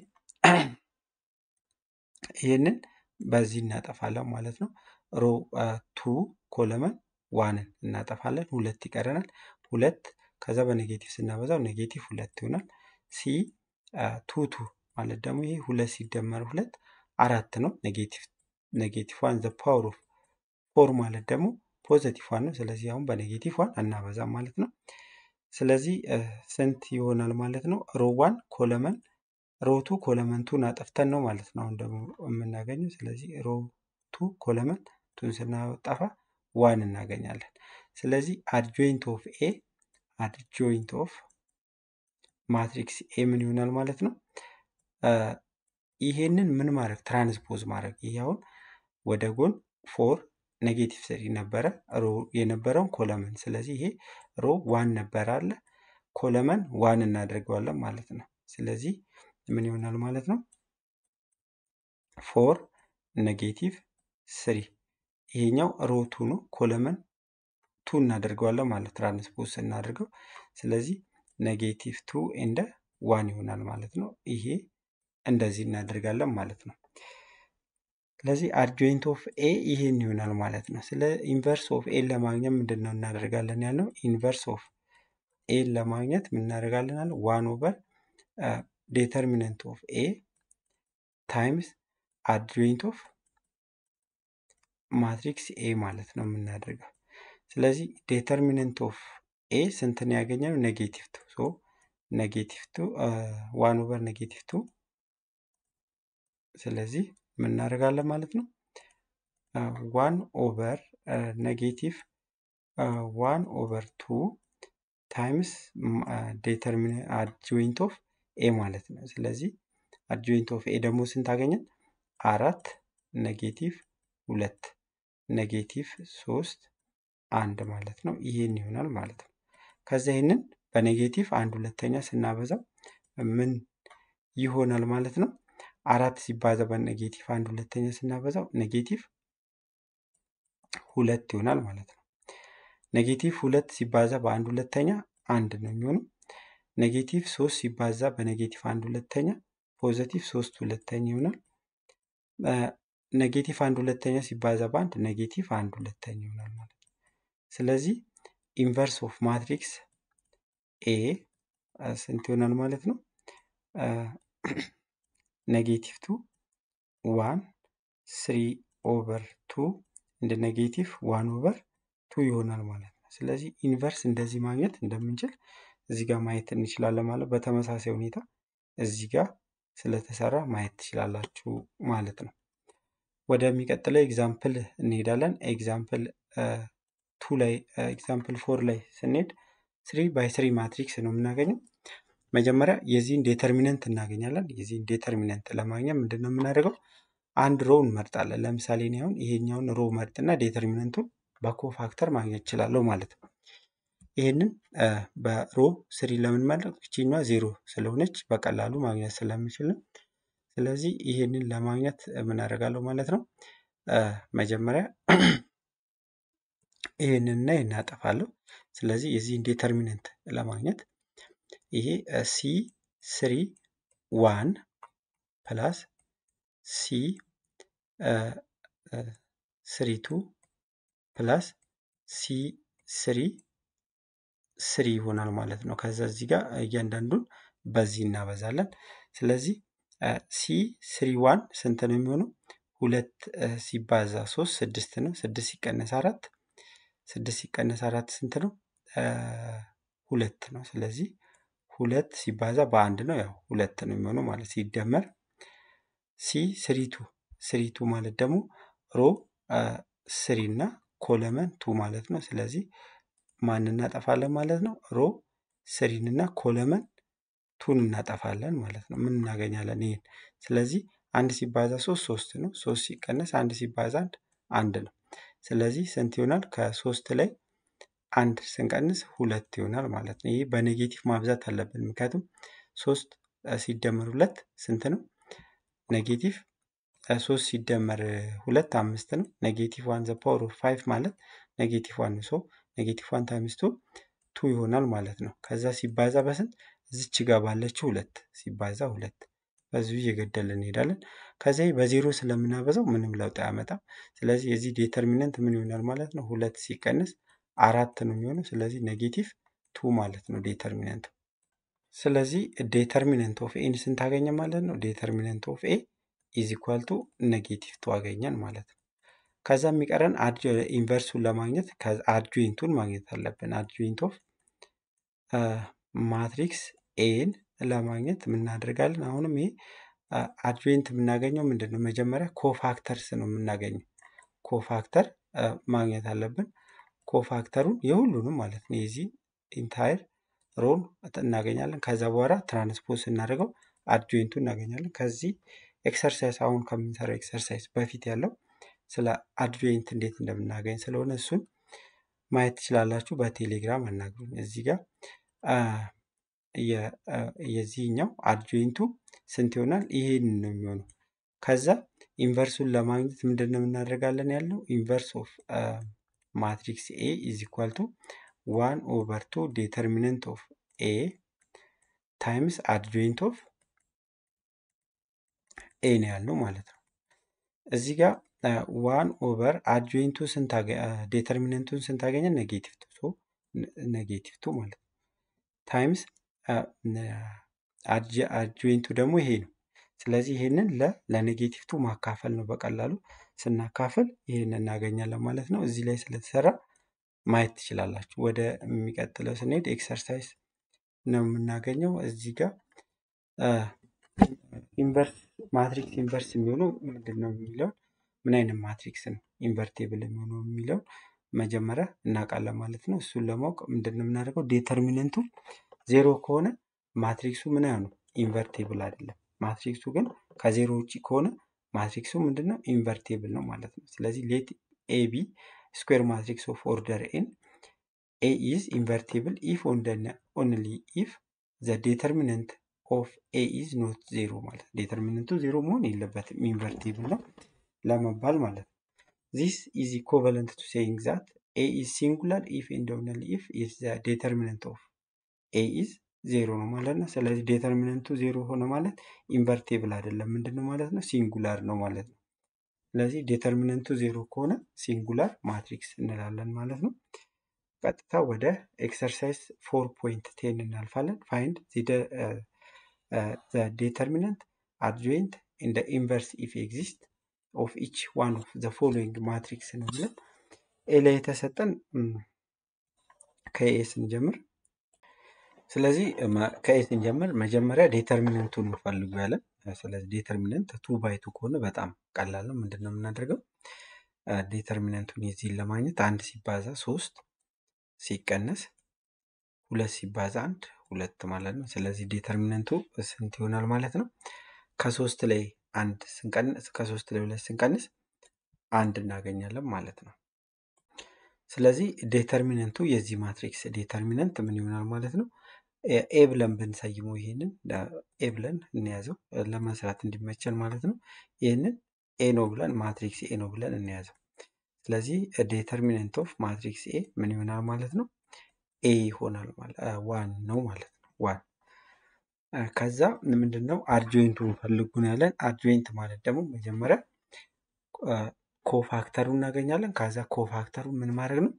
ይህንን በዚህ እናጠፋለን ማለት ነው። ሮ ቱ ኮለመን ዋንን እናጠፋለን። ሁለት ይቀረናል። ሁለት ከዛ በኔጌቲቭ ስናበዛው ኔጌቲቭ ሁለት ይሆናል። ሲ ቱ ቱ ማለት ደግሞ ይሄ ሁለት ሲደመር ሁለት አራት ነው። ኔጌቲቭ ኔጌቲቭ ዋን ዘ ፓወር ኦፍ ፎር ማለት ደግሞ ፖዘቲቭ ዋን ነው። ስለዚህ አሁን በኔጌቲቭ ዋን አናበዛም ማለት ነው። ስለዚህ ስንት ይሆናል ማለት ነው? ሮ ዋን ኮለመን ሮቱ ኮለመን ቱን አጠፍተን ነው ማለት ነው አሁን ደግሞ የምናገኘው። ስለዚህ ሮቱ ኮለመን ቱን ስናጠፋ ዋን እናገኛለን። ስለዚህ አድጆይንት ኦፍ ኤ አድጆይንት ኦፍ ማትሪክስ ኤ ምን ይሆናል ማለት ነው? ይሄንን ምን ማድረግ ትራንስፖዝ ማድረግ። ይሄ አሁን ወደ ጎን ፎር ኔጌቲቭ ስሪ ነበረ ሮ የነበረውን ኮለመን። ስለዚህ ይሄ ሮ ዋን ነበረ አለ ኮለመን ዋን እናደርገዋለን ማለት ነው። ስለዚህ ምን ይሆናል ማለት ነው? ፎር ኔጌቲቭ ስሪ ይሄኛው ሮ ቱ ነው። ኮለመን ቱ እናደርገዋለን ማለት ትራንስፖዝ ስናደርገው። ስለዚህ ኔጌቲቭ ቱ እንደ ዋን ይሆናል ማለት ነው። ይሄ እንደዚህ እናደርጋለን ማለት ነው። ስለዚህ አድጆይንት ኦፍ ኤ ይሄን ይሆናል ማለት ነው። ስለ ኢንቨርስ ኦፍ ኤን ለማግኘት ምንድን ነው እናደርጋለን ያልነው? ኢንቨርስ ኦፍ ኤን ለማግኘት ምን እናደርጋለን አለ? ዋን ኦቨር ዴተርሚነንት ኦፍ ኤ ታይምስ አድጆይንት ኦፍ ማትሪክስ ኤ ማለት ነው የምናደርገው። ስለዚህ ዴተርሚነንት ኦፍ ኤ ስንትን ያገኘነው? ኔጌቲቭ ቱ ሶ ኔጌቲቭ ቱ ዋን ኦቨር ኔጌቲቭ ቱ ስለዚህ ምን እናደርጋለን ማለት ነው? ዋን ኦቨር ኔጌቲቭ ዋን ኦቨር ቱ ታይምስ ዴተርሚን አድጆይንት ኦፍ ኤ ማለት ነው። ስለዚህ አድጆይንት ኦፍ ኤ ደግሞ ስንት አገኘን? አራት ኔጌቲቭ ሁለት ኔጌቲቭ ሶስት አንድ ማለት ነው። ይሄን ይሆናል ማለት ነው። ከዛ ይህንን በኔጌቲቭ አንድ ሁለተኛ ስናበዛው ምን ይሆናል ማለት ነው? አራት ሲባዛ በኔጌቲቭ አንድ ሁለተኛ ስናበዛው ኔጌቲቭ ሁለት ይሆናል ማለት ነው። ኔጌቲቭ ሁለት ሲባዛ በአንድ ሁለተኛ አንድ ነው የሚሆነው። ኔጌቲቭ ሶስት ሲባዛ በኔጌቲቭ አንድ ሁለተኛ ፖዘቲቭ ሶስት ሁለተኛ ይሆናል። ኔጌቲቭ አንድ ሁለተኛ ሲባዛ በአንድ ኔጌቲቭ አንድ ሁለተኛ ይሆናል ማለት ነው። ስለዚህ ኢንቨርስ ኦፍ ማትሪክስ ኤ ስንት ይሆናል ማለት ነው? ኔጌቲቭ ቱ ዋን ስሪ ኦቨር ቱ እንደ ኔጌቲቭ ዋን ኦቨር ቱ ይሆናል ማለት ነው። ስለዚህ ኢንቨርስ እንደዚህ ማግኘት እንደምንችል እዚህ ጋር ማየት እንችላለን ማለት በተመሳሳይ ሁኔታ እዚህ ጋር ስለተሰራ ማየት ትችላላችሁ ማለት ነው። ወደሚቀጥለው ኤግዛምፕል እንሄዳለን። ኤግዛምፕል ቱ ላይ ኤግዛምፕል ፎር ላይ ስንሄድ ስሪ ባይ ስሪ ማትሪክስ ነው የምናገኘው። መጀመሪያ የዚህን ዴተርሚነንት እናገኛለን። የዚህን ዴተርሚነንት ለማግኘት ምንድን ነው የምናደርገው? አንድ ሮው እንመርጣለን። ለምሳሌ እኔ አሁን ይሄኛውን ሮው መርጥና ዴተርሚነንቱን በኮፋክተር ማግኘት እችላለሁ ማለት ነው። ይህንን በሮ ስሪ ለምንመረጥ እችኛዋ ዜሮ ስለሆነች በቀላሉ ማግኘት ስለምችል ነው። ስለዚህ ይህንን ለማግኘት ምን አደርጋለሁ ማለት ነው። መጀመሪያ ይህንንና ይህን አጠፋለሁ። ስለዚህ የዚህን ዴተርሚነንት ለማግኘት ይሄ ሲ ስሪ ዋን ፕላስ ሲ ስሪ ቱ ፕላስ ሲ ስሪ ስሪ ይሆናል ማለት ነው። ከዛ እዚህ ጋር እያንዳንዱን በዚህ እናበዛለን። ስለዚህ ሲ ስሪ ዋን ስንት ነው የሚሆነው? ሁለት ሲባዛ ሶስት ስድስት ነው። ስድስት ሲቀነስ አራት ስድስት ሲቀነስ አራት ስንት ነው? ሁለት ነው። ስለዚህ ሁለት ሲባዛ በአንድ ነው ያው ሁለት ነው የሚሆነው ማለት ሲደመር ሲ ስሪቱ ስሪቱ ማለት ደግሞ ሮ ስሪ እና ኮለመን ቱ ማለት ነው። ስለዚህ ማን እናጠፋለን ማለት ነው? ሮ ስሪን እና ኮለመን ቱን እናጠፋለን ማለት ነው። ምን እናገኛለን? ይሄን ስለዚህ አንድ ሲባዛ ሶስት ሶስት ነው። ሶስት ሲቀነስ አንድ ሲባዛ አንድ አንድ ነው። ስለዚህ ስንት ይሆናል? ከሶስት ላይ አንድ ስንቀንስ ሁለት ይሆናል ማለት ነው። ይህ በኔጌቲቭ ማብዛት አለብን። ምክንያቱም ሶስት ሲደመር ሁለት ስንት ነው? ኔጌቲቭ ሶስት ሲደመር ሁለት አምስት ነው። ኔጌቲቭ ዋን ዘ ፓወር ኦፍ ፋይቭ ማለት ኔጌቲቭ ዋን ነው። ሶ ኔጌቲቭ ዋን ታይምስ ቱ ቱ ይሆናል ማለት ነው። ከዛ ሲባዛ በስንት እዚች ጋር ባለችው ሁለት ሲባዛ ሁለት በዚሁ እየገደልን እንሄዳለን። ከዚህ በዜሮ ስለምናበዛው ምንም ለውጥ አያመጣም። ስለዚህ የዚህ ዴተርሚነንት ምን ይሆናል ማለት ነው? ሁለት ሲቀንስ አራት ነው የሚሆነው። ስለዚህ ኔጌቲቭ ቱ ማለት ነው ዴተርሚነንቱ። ስለዚህ ዴተርሚነንት ኦፍ ኤን ስንት አገኘ ማለት ነው? ዴተርሚነንት ኦፍ ኤ ኢዝ ኢኳል ቱ ኔጌቲቭ ቱ አገኘን ማለት ነው። ከዛ የሚቀረን ኢንቨርሱን ለማግኘት አድጆይንቱን ማግኘት አለብን። አድጆይንት ኦፍ ማትሪክስ ኤን ለማግኘት የምናደርጋለን። አሁንም ይሄ አድጆይንት የምናገኘው ምንድን ነው? መጀመሪያ ኮፋክተርስ ነው የምናገኘው። ኮፋክተር ማግኘት አለብን። ኮፋክተሩን የሁሉንም ማለት ነው የዚህ ኢንታየር ሮን እናገኛለን። ከዛ በኋላ ትራንስፖዝ ስናደርገው አድጆይንቱ እናገኛለን። ከዚህ ኤክሰርሳይዝ አሁን ከምንሰራው ኤክሰርሳይዝ በፊት ያለው ስለ አድጆይንት እንዴት እንደምናገኝ ስለሆነ እሱን ማየት ትችላላችሁ። በቴሌግራም አናግሩኝ። እዚህ ጋር የዚህኛው አድጆይንቱ ስንት ይሆናል? ይሄን ነው የሚሆነው። ከዛ ኢንቨርሱን ለማግኘት ምንድን ነው የምናደርጋለን ያለው ኢንቨርስ ኦፍ ማትሪክስ ኤ ኢዝ ኢኳል ቱ ዋን ኦቨር ቱ ዴተርሚነንት ኦፍ ኤ ታይምስ አድጆይንት ኦፍ ኤ ነው ያልነው ማለት ነው። እዚህ ጋር ዋን ኦቨር አድጆይንቱ ስንት ዴተርሚነንቱን ስንት አገኘን? ኔጌቲቭ ቱ ኔጌቲቭ ቱ ማለት ነው። ታይምስ አድጆይንቱ ደግሞ ይሄ ነው። ስለዚህ ይሄንን ለኔጌቲቭ ቱ ማካፈል ነው። በቀላሉ ስናካፍል ይሄን እናገኛለን ማለት ነው። እዚህ ላይ ስለተሰራ ማየት ትችላላችሁ። ወደ የሚቀጥለው ስንሄድ ኤክሰርሳይዝ ነው የምናገኘው። እዚህ ጋር ኢንቨርስ ማትሪክስ ኢንቨርስ የሚሆነው ምንድን ነው የሚለውን ምን አይነት ማትሪክስ ነው ኢንቨርቴብል የሚሆነው የሚለውን መጀመሪያ እናውቃለን ማለት ነው። እሱን ለማወቅ ምንድን ነው የምናደርገው? ዴተርሚነንቱ ዜሮ ከሆነ ማትሪክሱ ምን አይሆንም? ኢንቨርቴብል አይደለም። ማትሪክሱ ግን ከዜሮ ውጭ ከሆነ ማትሪክሱ ምንድን ነው? ኢንቨርቴብል ነው ማለት ነው። ስለዚህ ሌት ኤ ቢ ስኩዌር ማትሪክስ ኦፍ ኦርደር ኤን ኤ ኢዝ ኢንቨርቴብል ኢፍ ኦንሊ ኢፍ ዘ ዴተርሚነንት ኦፍ ኤ ኢዝ ኖት ዜሮ ማለት ዴተርሚነንቱ ዜሮ መሆን የለበትም ኢንቨርቴብል ነው ለመባል ማለት ነው። ዚስ ኢዝ ኢኮቨለንት ቱ ሴይንግ ዛት ኤ ኢዝ ሲንጉላር ኢፍ ኤንድ ኦንሊ ኢፍ ኢዝ ዘ ዴተርሚነንት ኦፍ ኤ ኢዝ ዜሮ ነው ማለት ነው። ስለዚህ ዴተርሚነንቱ ዜሮ ሆነ ማለት ኢንቨርቴብል አይደለም ምንድን ነው ማለት ነው? ሲንጉላር ነው ማለት ነው። ስለዚህ ዴተርሚነንቱ ዜሮ ከሆነ ሲንጉላር ማትሪክስ እንላለን ማለት ነው። ቀጥታ ወደ ኤክሰርሳይዝ ፎር ፖይንት ቴን እናልፋለን። ፋይንድ ዴተርሚነንት አድጆይንት ኢን ኢንቨርስ ኢፍ ኤግዚስት ኦፍ ኢች ዋን ኦፍ ዘ ፎሎዊንግ ማትሪክስ ነው ብለን ኤ ላይ የተሰጠን ከኤ ስንጀምር ስለዚህ ከኤ ስንጀምር መጀመሪያ ዴተርሚነንቱን እንፈልጉ ያለን። ስለዚህ ዴተርሚነንት ቱ ባይ ቱ ከሆነ በጣም ቀላል ነው። ምንድን ነው የምናደርገው? ዴተርሚነንቱን የዚህን ለማግኘት አንድ ሲባዛ ሶስት ሲቀነስ ሁለት ሲባዛ አንድ ሁለት ማለት ነው። ስለዚህ ዴተርሚነንቱ ስንት ይሆናል ማለት ነው? ከሶስት ላይ አንድ ስንቀንስ ከሶስት ላይ ሁለት ስንቀንስ አንድ እናገኛለን ማለት ነው። ስለዚህ ዴተርሚነንቱ የዚህ ማትሪክስ ዴተርሚነንት ምን ይሆናል ማለት ነው? ኤ ብለን ብንሰይመው ይሄንን ኤ ብለን እንያዘው ለመስራት እንዲመቸን ማለት ነው። ይህንን ኤ ነው ብለን ማትሪክስ ኤ ነው ብለን እንያዘው። ስለዚህ ዴተርሚነንት ኦፍ ማትሪክስ ኤ ምን ይሆናል ማለት ነው? ኤ ይሆናል ማለት ዋን ነው ማለት ነው። ዋን ከዛ ምንድን ነው አርጆይንቱን ፈልጉን ያለን። አርጆይንት ማለት ደግሞ መጀመሪያ ኮፋክተሩ እናገኛለን። ከዛ ኮፋክተሩ ምን ማድረግ ነው?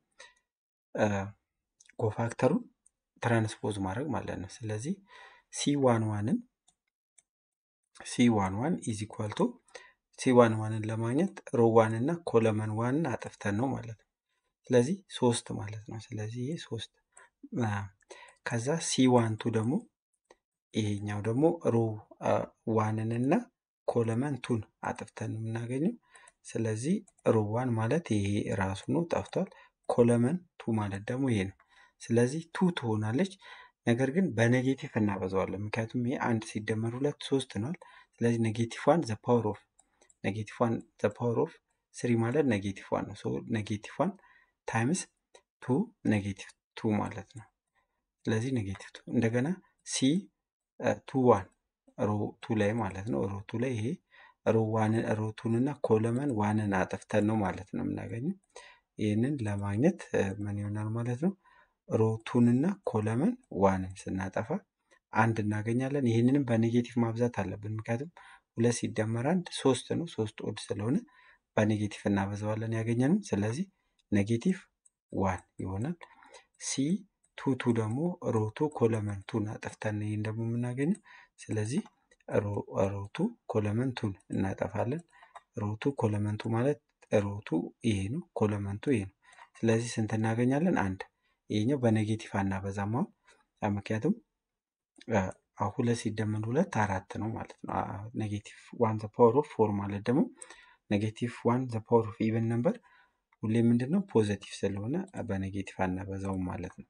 ኮፋክተሩን ትራንስፖዝ ማድረግ ማለት ነው። ስለዚህ ሲ ዋን ዋንን ሲ ዋን ዋን ኢዝ ኢኳል ቱ ሲ ዋን ዋንን ለማግኘት ሮ ዋን እና ኮለመን ዋንን አጥፍተን ነው ማለት ነው። ስለዚህ ሶስት ማለት ነው። ስለዚህ ይሄ ሶስት ከዛ ሲ ዋን ቱ ደግሞ ይሄኛው ደግሞ ሮ ዋንን እና ኮለመን ቱን አጥፍተን ነው የምናገኘው። ስለዚህ ሮ ዋን ማለት ይሄ ራሱ ነው ጠፍቷል። ኮለመን ቱ ማለት ደግሞ ይሄ ነው። ስለዚህ ቱ ትሆናለች። ነገር ግን በኔጌቲቭ እናበዛዋለን። ምክንያቱም ይሄ አንድ ሲደመር ሁለት ሶስት ነዋል። ስለዚህ ኔጌቲቭ ዋን ዘ ፓወር ኦፍ ኔጌቲቭ ዋን ዘ ፓወር ኦፍ ስሪ ማለት ኔጌቲቭ ዋን ነው። ሶ ኔጌቲቭ ዋን ታይምስ ቱ ኔጌቲቭ ቱ ማለት ነው። ስለዚህ ኔጌቲቭ ቱ እንደገና ሲ ቱ ዋን ሮ ቱ ላይ ማለት ነው። ሮ ቱ ላይ ይሄ ሮ ዋንን ሮ ቱን እና ኮለመን ዋንን አጥፍተን ነው ማለት ነው የምናገኘው። ይህንን ለማግኘት ምን ይሆናል ማለት ነው? ሮ ቱን እና ኮለመን ዋንን ስናጠፋ አንድ እናገኛለን። ይህንንም በኔጌቲቭ ማብዛት አለብን። ምክንያቱም ሁለት ሲደመር አንድ ሶስት ነው። ሶስት ኦድ ስለሆነ በኔጌቲቭ እናበዛዋለን ያገኘንም። ስለዚህ ኔጌቲቭ ዋን ይሆናል። ሲ ቱ ቱ ደግሞ ሮቱ ኮለመን ቱን አጠፍተን ይህን ደግሞ የምናገኘው። ስለዚህ ሮቱ ኮለመንቱን እናጠፋለን። ሮቱ ኮለመንቱ ማለት ሮቱ ይሄ ነው፣ ኮለመንቱ ይሄ ነው። ስለዚህ ስንት እናገኛለን? አንድ። ይሄኛው በኔጌቲቭ አናበዛም አሁን ምክንያቱም ሁለት ሲደመር ሁለት አራት ነው ማለት ነው። ኔጌቲቭ ዋን ዘ ፓወር ኦፍ ፎር ማለት ደግሞ ኔጌቲቭ ዋን ዘ ፓወር ኦፍ ኢቨን ነምበር ሁሌ ምንድን ነው ፖዘቲቭ ስለሆነ በኔጌቲቭ አናበዛውም ማለት ነው።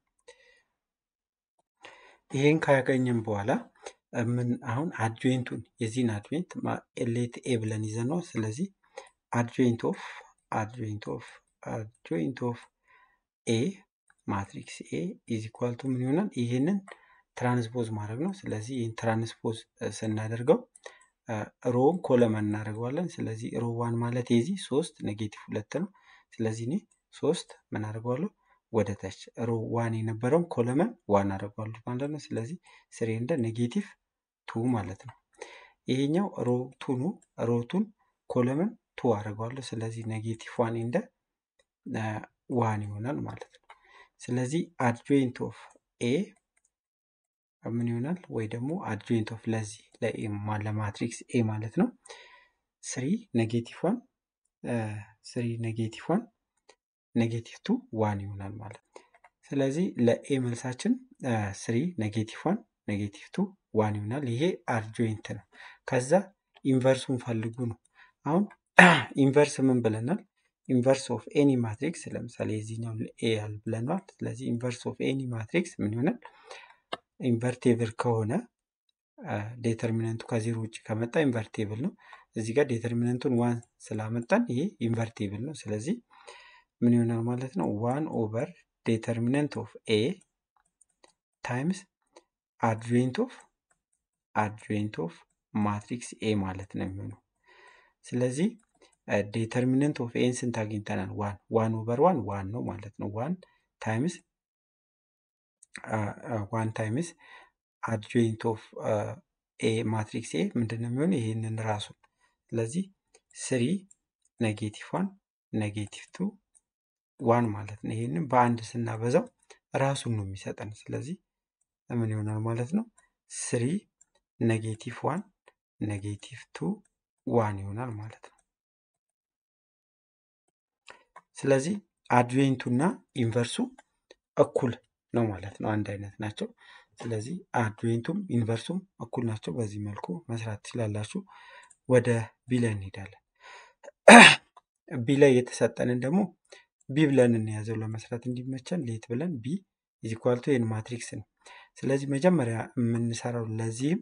ይሄን ካገኘን በኋላ ምን አሁን አድጆይንቱን የዚህን አድጆይንት ሌት ኤ ብለን ይዘን ነው። ስለዚህ አድጆይንት ኦፍ አድጆይንት ኦፍ አድጆይንት ኦፍ ኤ ማትሪክስ ኤ ኢዝ ኢኳል ቱ ምን ይሆናል? ይህንን ትራንስፖዝ ማድረግ ነው። ስለዚህ ይህን ትራንስፖዝ ስናደርገው ሮውን ኮለመን እናደርገዋለን። ስለዚህ ሮ ዋን ማለት የዚህ ሶስት ኔጌቲቭ ሁለት ነው። ስለዚህ እኔ ሶስት ምን አደርገዋለሁ ወደ ታች ሮ ዋን የነበረውን ኮለመን ዋን አደርገዋለሁ ማለት ነው። ስለዚህ ስሬ እንደ ኔጌቲቭ ቱ ማለት ነው። ይሄኛው ሮ ቱ ነው። ሮቱን ኮለመን ቱ አደርገዋለሁ። ስለዚህ ኔጌቲቭ ዋን እንደ ዋን ይሆናል ማለት ነው። ስለዚህ አድጆይንት ኦፍ ኤ ምን ይሆናል? ወይ ደግሞ አድጆይንት ኦፍ ለዚህ ለማትሪክስ ኤ ማለት ነው ስሪ ኔጌቲቭ ዋን ስሪ ኔጌቲቭ ዋን ኔጌቲቭ ቱ ዋን ይሆናል ማለት ነው። ስለዚህ ለኤ መልሳችን ስሪ ኔጌቲቭ ዋን ኔጌቲቭ ቱ ዋን ይሆናል። ይሄ አድጆይንት ነው። ከዛ ኢንቨርሱን ፈልጉ ነው። አሁን ኢንቨርስ ምን ብለናል? ኢንቨርስ ኦፍ ኤኒ ማትሪክስ ለምሳሌ የዚህኛው ኤ ያል ብለናል። ስለዚህ ኢንቨርስ ኦፍ ኤኒ ማትሪክስ ምን ይሆናል? ኢንቨርቴብል ከሆነ ዴተርሚነንቱ ከዜሮ ውጭ ከመጣ ኢንቨርቴብል ነው። እዚህ ጋር ዴተርሚነንቱን ዋን ስላመጣን ይሄ ኢንቨርቴብል ነው። ስለዚህ ምን ይሆናል ማለት ነው? ዋን ኦቨር ዴተርሚነንት ኦፍ ኤ ታይምስ አድጆይንት ኦፍ አድጆይንት ኦፍ ማትሪክስ ኤ ማለት ነው የሚሆነው። ስለዚህ ዴተርሚነንት ኦፍ ኤን ስንት አግኝተናል? ዋን ዋን ኦቨር ዋን ዋን ነው ማለት ነው። ዋን ታይምስ ዋን ታይምስ አድጆይንት ኦፍ ኤ ማትሪክስ ኤ ምንድን ነው የሚሆነው? ይህንን ራሱን ስለዚህ ስሪ ኔጌቲቭ ዋን ኔጌቲቭ ቱ ዋን ማለት ነው። ይህንን በአንድ ስናበዛው ራሱን ነው የሚሰጠን። ስለዚህ ምን ይሆናል ማለት ነው? ስሪ ኔጌቲቭ ዋን ኔጌቲቭ ቱ ዋን ይሆናል ማለት ነው። ስለዚህ አድጆይንቱ እና ኢንቨርሱ እኩል ነው ማለት ነው። አንድ አይነት ናቸው። ስለዚህ አድጆይንቱም ኢንቨርሱም እኩል ናቸው። በዚህ መልኩ መስራት ትችላላችሁ። ወደ ቢ ላይ እንሄዳለን። ቢ ላይ የተሰጠንን ደግሞ ቢ ብለን እንያዘው ለመስራት እንዲመቸን ሌት ብለን ቢ ኢዚኳልቱ ይህን ማትሪክስ ነው። ስለዚህ መጀመሪያ የምንሰራው ለዚህም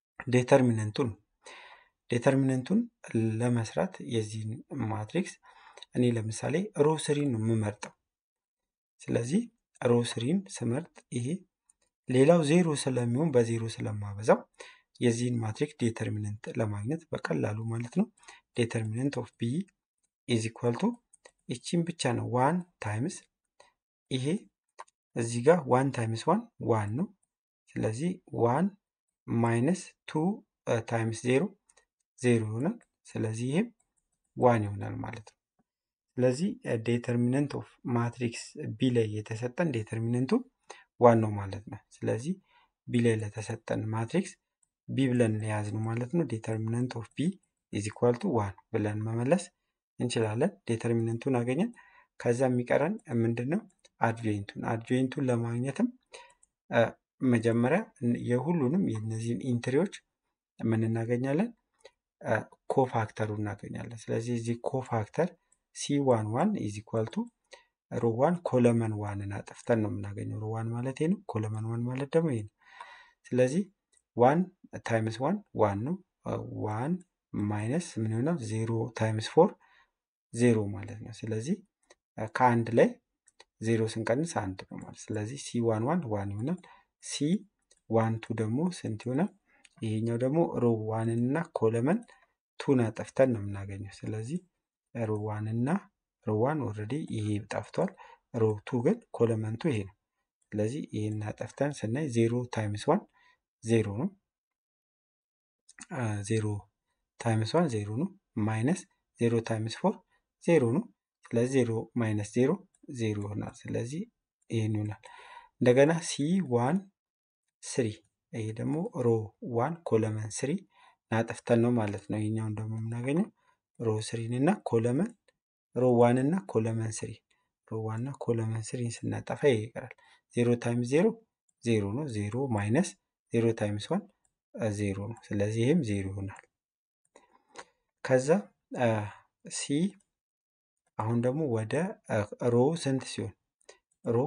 ዴተርሚነንቱን ዴተርሚነንቱን ለመስራት የዚህን ማትሪክስ እኔ ለምሳሌ ሮ ስሪን ነው የምመርጠው። ስለዚህ ሮ ስሪን ስመርጥ ይሄ ሌላው ዜሮ ስለሚሆን በዜሮ ስለማበዛው የዚህን ማትሪክስ ዴተርሚነንት ለማግኘት በቀላሉ ማለት ነው ዴተርሚነንት ኦፍ ቢ ኢዝ ኢኳል ቱ ይቺን ብቻ ነው ዋን ታይምስ ይሄ እዚህ ጋር ዋን ታይምስ ዋን ዋን ነው። ስለዚህ ዋን ማይነስ ቱ ታይምስ ዜሮ ዜሮ ይሆናል። ስለዚህ ይህም ዋን ይሆናል ማለት ነው። ስለዚህ ዴተርሚነንት ኦፍ ማትሪክስ ቢ ላይ የተሰጠን ዴተርሚነንቱ ዋን ነው ማለት ነው። ስለዚህ ቢ ላይ ለተሰጠን ማትሪክስ ቢ ብለን የያዝነው ማለት ነው። ዴተርሚነንት ኦፍ ቢ ኢዝ ኢኳል ቱ ዋን ብለን መመለስ እንችላለን። ዴተርሚነንቱን አገኘን። ከዛ የሚቀረን ምንድን ነው? አድጆይንቱን አድጆይንቱን ለማግኘትም መጀመሪያ የሁሉንም የእነዚህን ኢንትሪዎች ምን እናገኛለን? ኮፋክተሩ እናገኛለን። ስለዚህ እዚህ ኮፋክተር ሲ ዋን ዋን ኢዝ ኢኳል ቱ ሮ ዋን ኮለመን ዋንን አጥፍተን ነው የምናገኘው። ሮ ዋን ማለት ይሄ ነው። ኮለመን ዋን ማለት ደግሞ ይሄ ነው። ስለዚህ ዋን ታይምስ ዋን ዋን ነው። ዋን ማይነስ ምን ይሆናል? ዜሮ ታይምስ ፎር ዜሮ ማለት ነው። ስለዚህ ከአንድ ላይ ዜሮ ስንቀንስ አንድ ነው ማለት ስለዚህ ሲ ዋን ዋን ዋን ይሆናል። ሲ ዋን ቱ ደግሞ ስንት ይሆናል? ይሄኛው ደግሞ ሮ ዋንን እና ኮለመን ቱን አጠፍተን ነው የምናገኘው። ስለዚህ ሮ ዋን እና ሮ ዋን ኦልሬዲ ይሄ ጠፍቷል። ሮ ቱ ግን ኮለመንቱ ይሄ ነው። ስለዚህ ይሄን አጠፍተን ስናይ ዜሮ ታይምስ ዋን ዜሮ ነው። ዜሮ ታይምስ ዋን ዜሮ ነው። ማይነስ ዜሮ ታይምስ ፎር ዜሮ ነው። ስለዚህ ዜሮ ማይነስ ዜሮ ዜሮ ይሆናል። ስለዚህ ይህን ይሆናል። እንደገና ሲ ዋን ስሪ ይሄ ደግሞ ሮ ዋን ኮለመን ስሪ ናጠፍተን ነው ማለት ነው። ይህኛውን ደግሞ የምናገኘው ሮ ስሪን እና ኮለመን ሮ ዋን እና ኮለመን ስሪ ሮ ዋን እና ኮለመን ስሪን ስናጠፋ ይሄ ይቀራል። ዜሮ ታይምስ ዜሮ ዜሮ ነው። ዜሮ ማይነስ ዜሮ ታይምስ ዋን ዜሮ ነው። ስለዚህ ይህም ዜሮ ይሆናል። ከዛ ሲ አሁን ደግሞ ወደ ሮ ስንት ሲሆን ሮ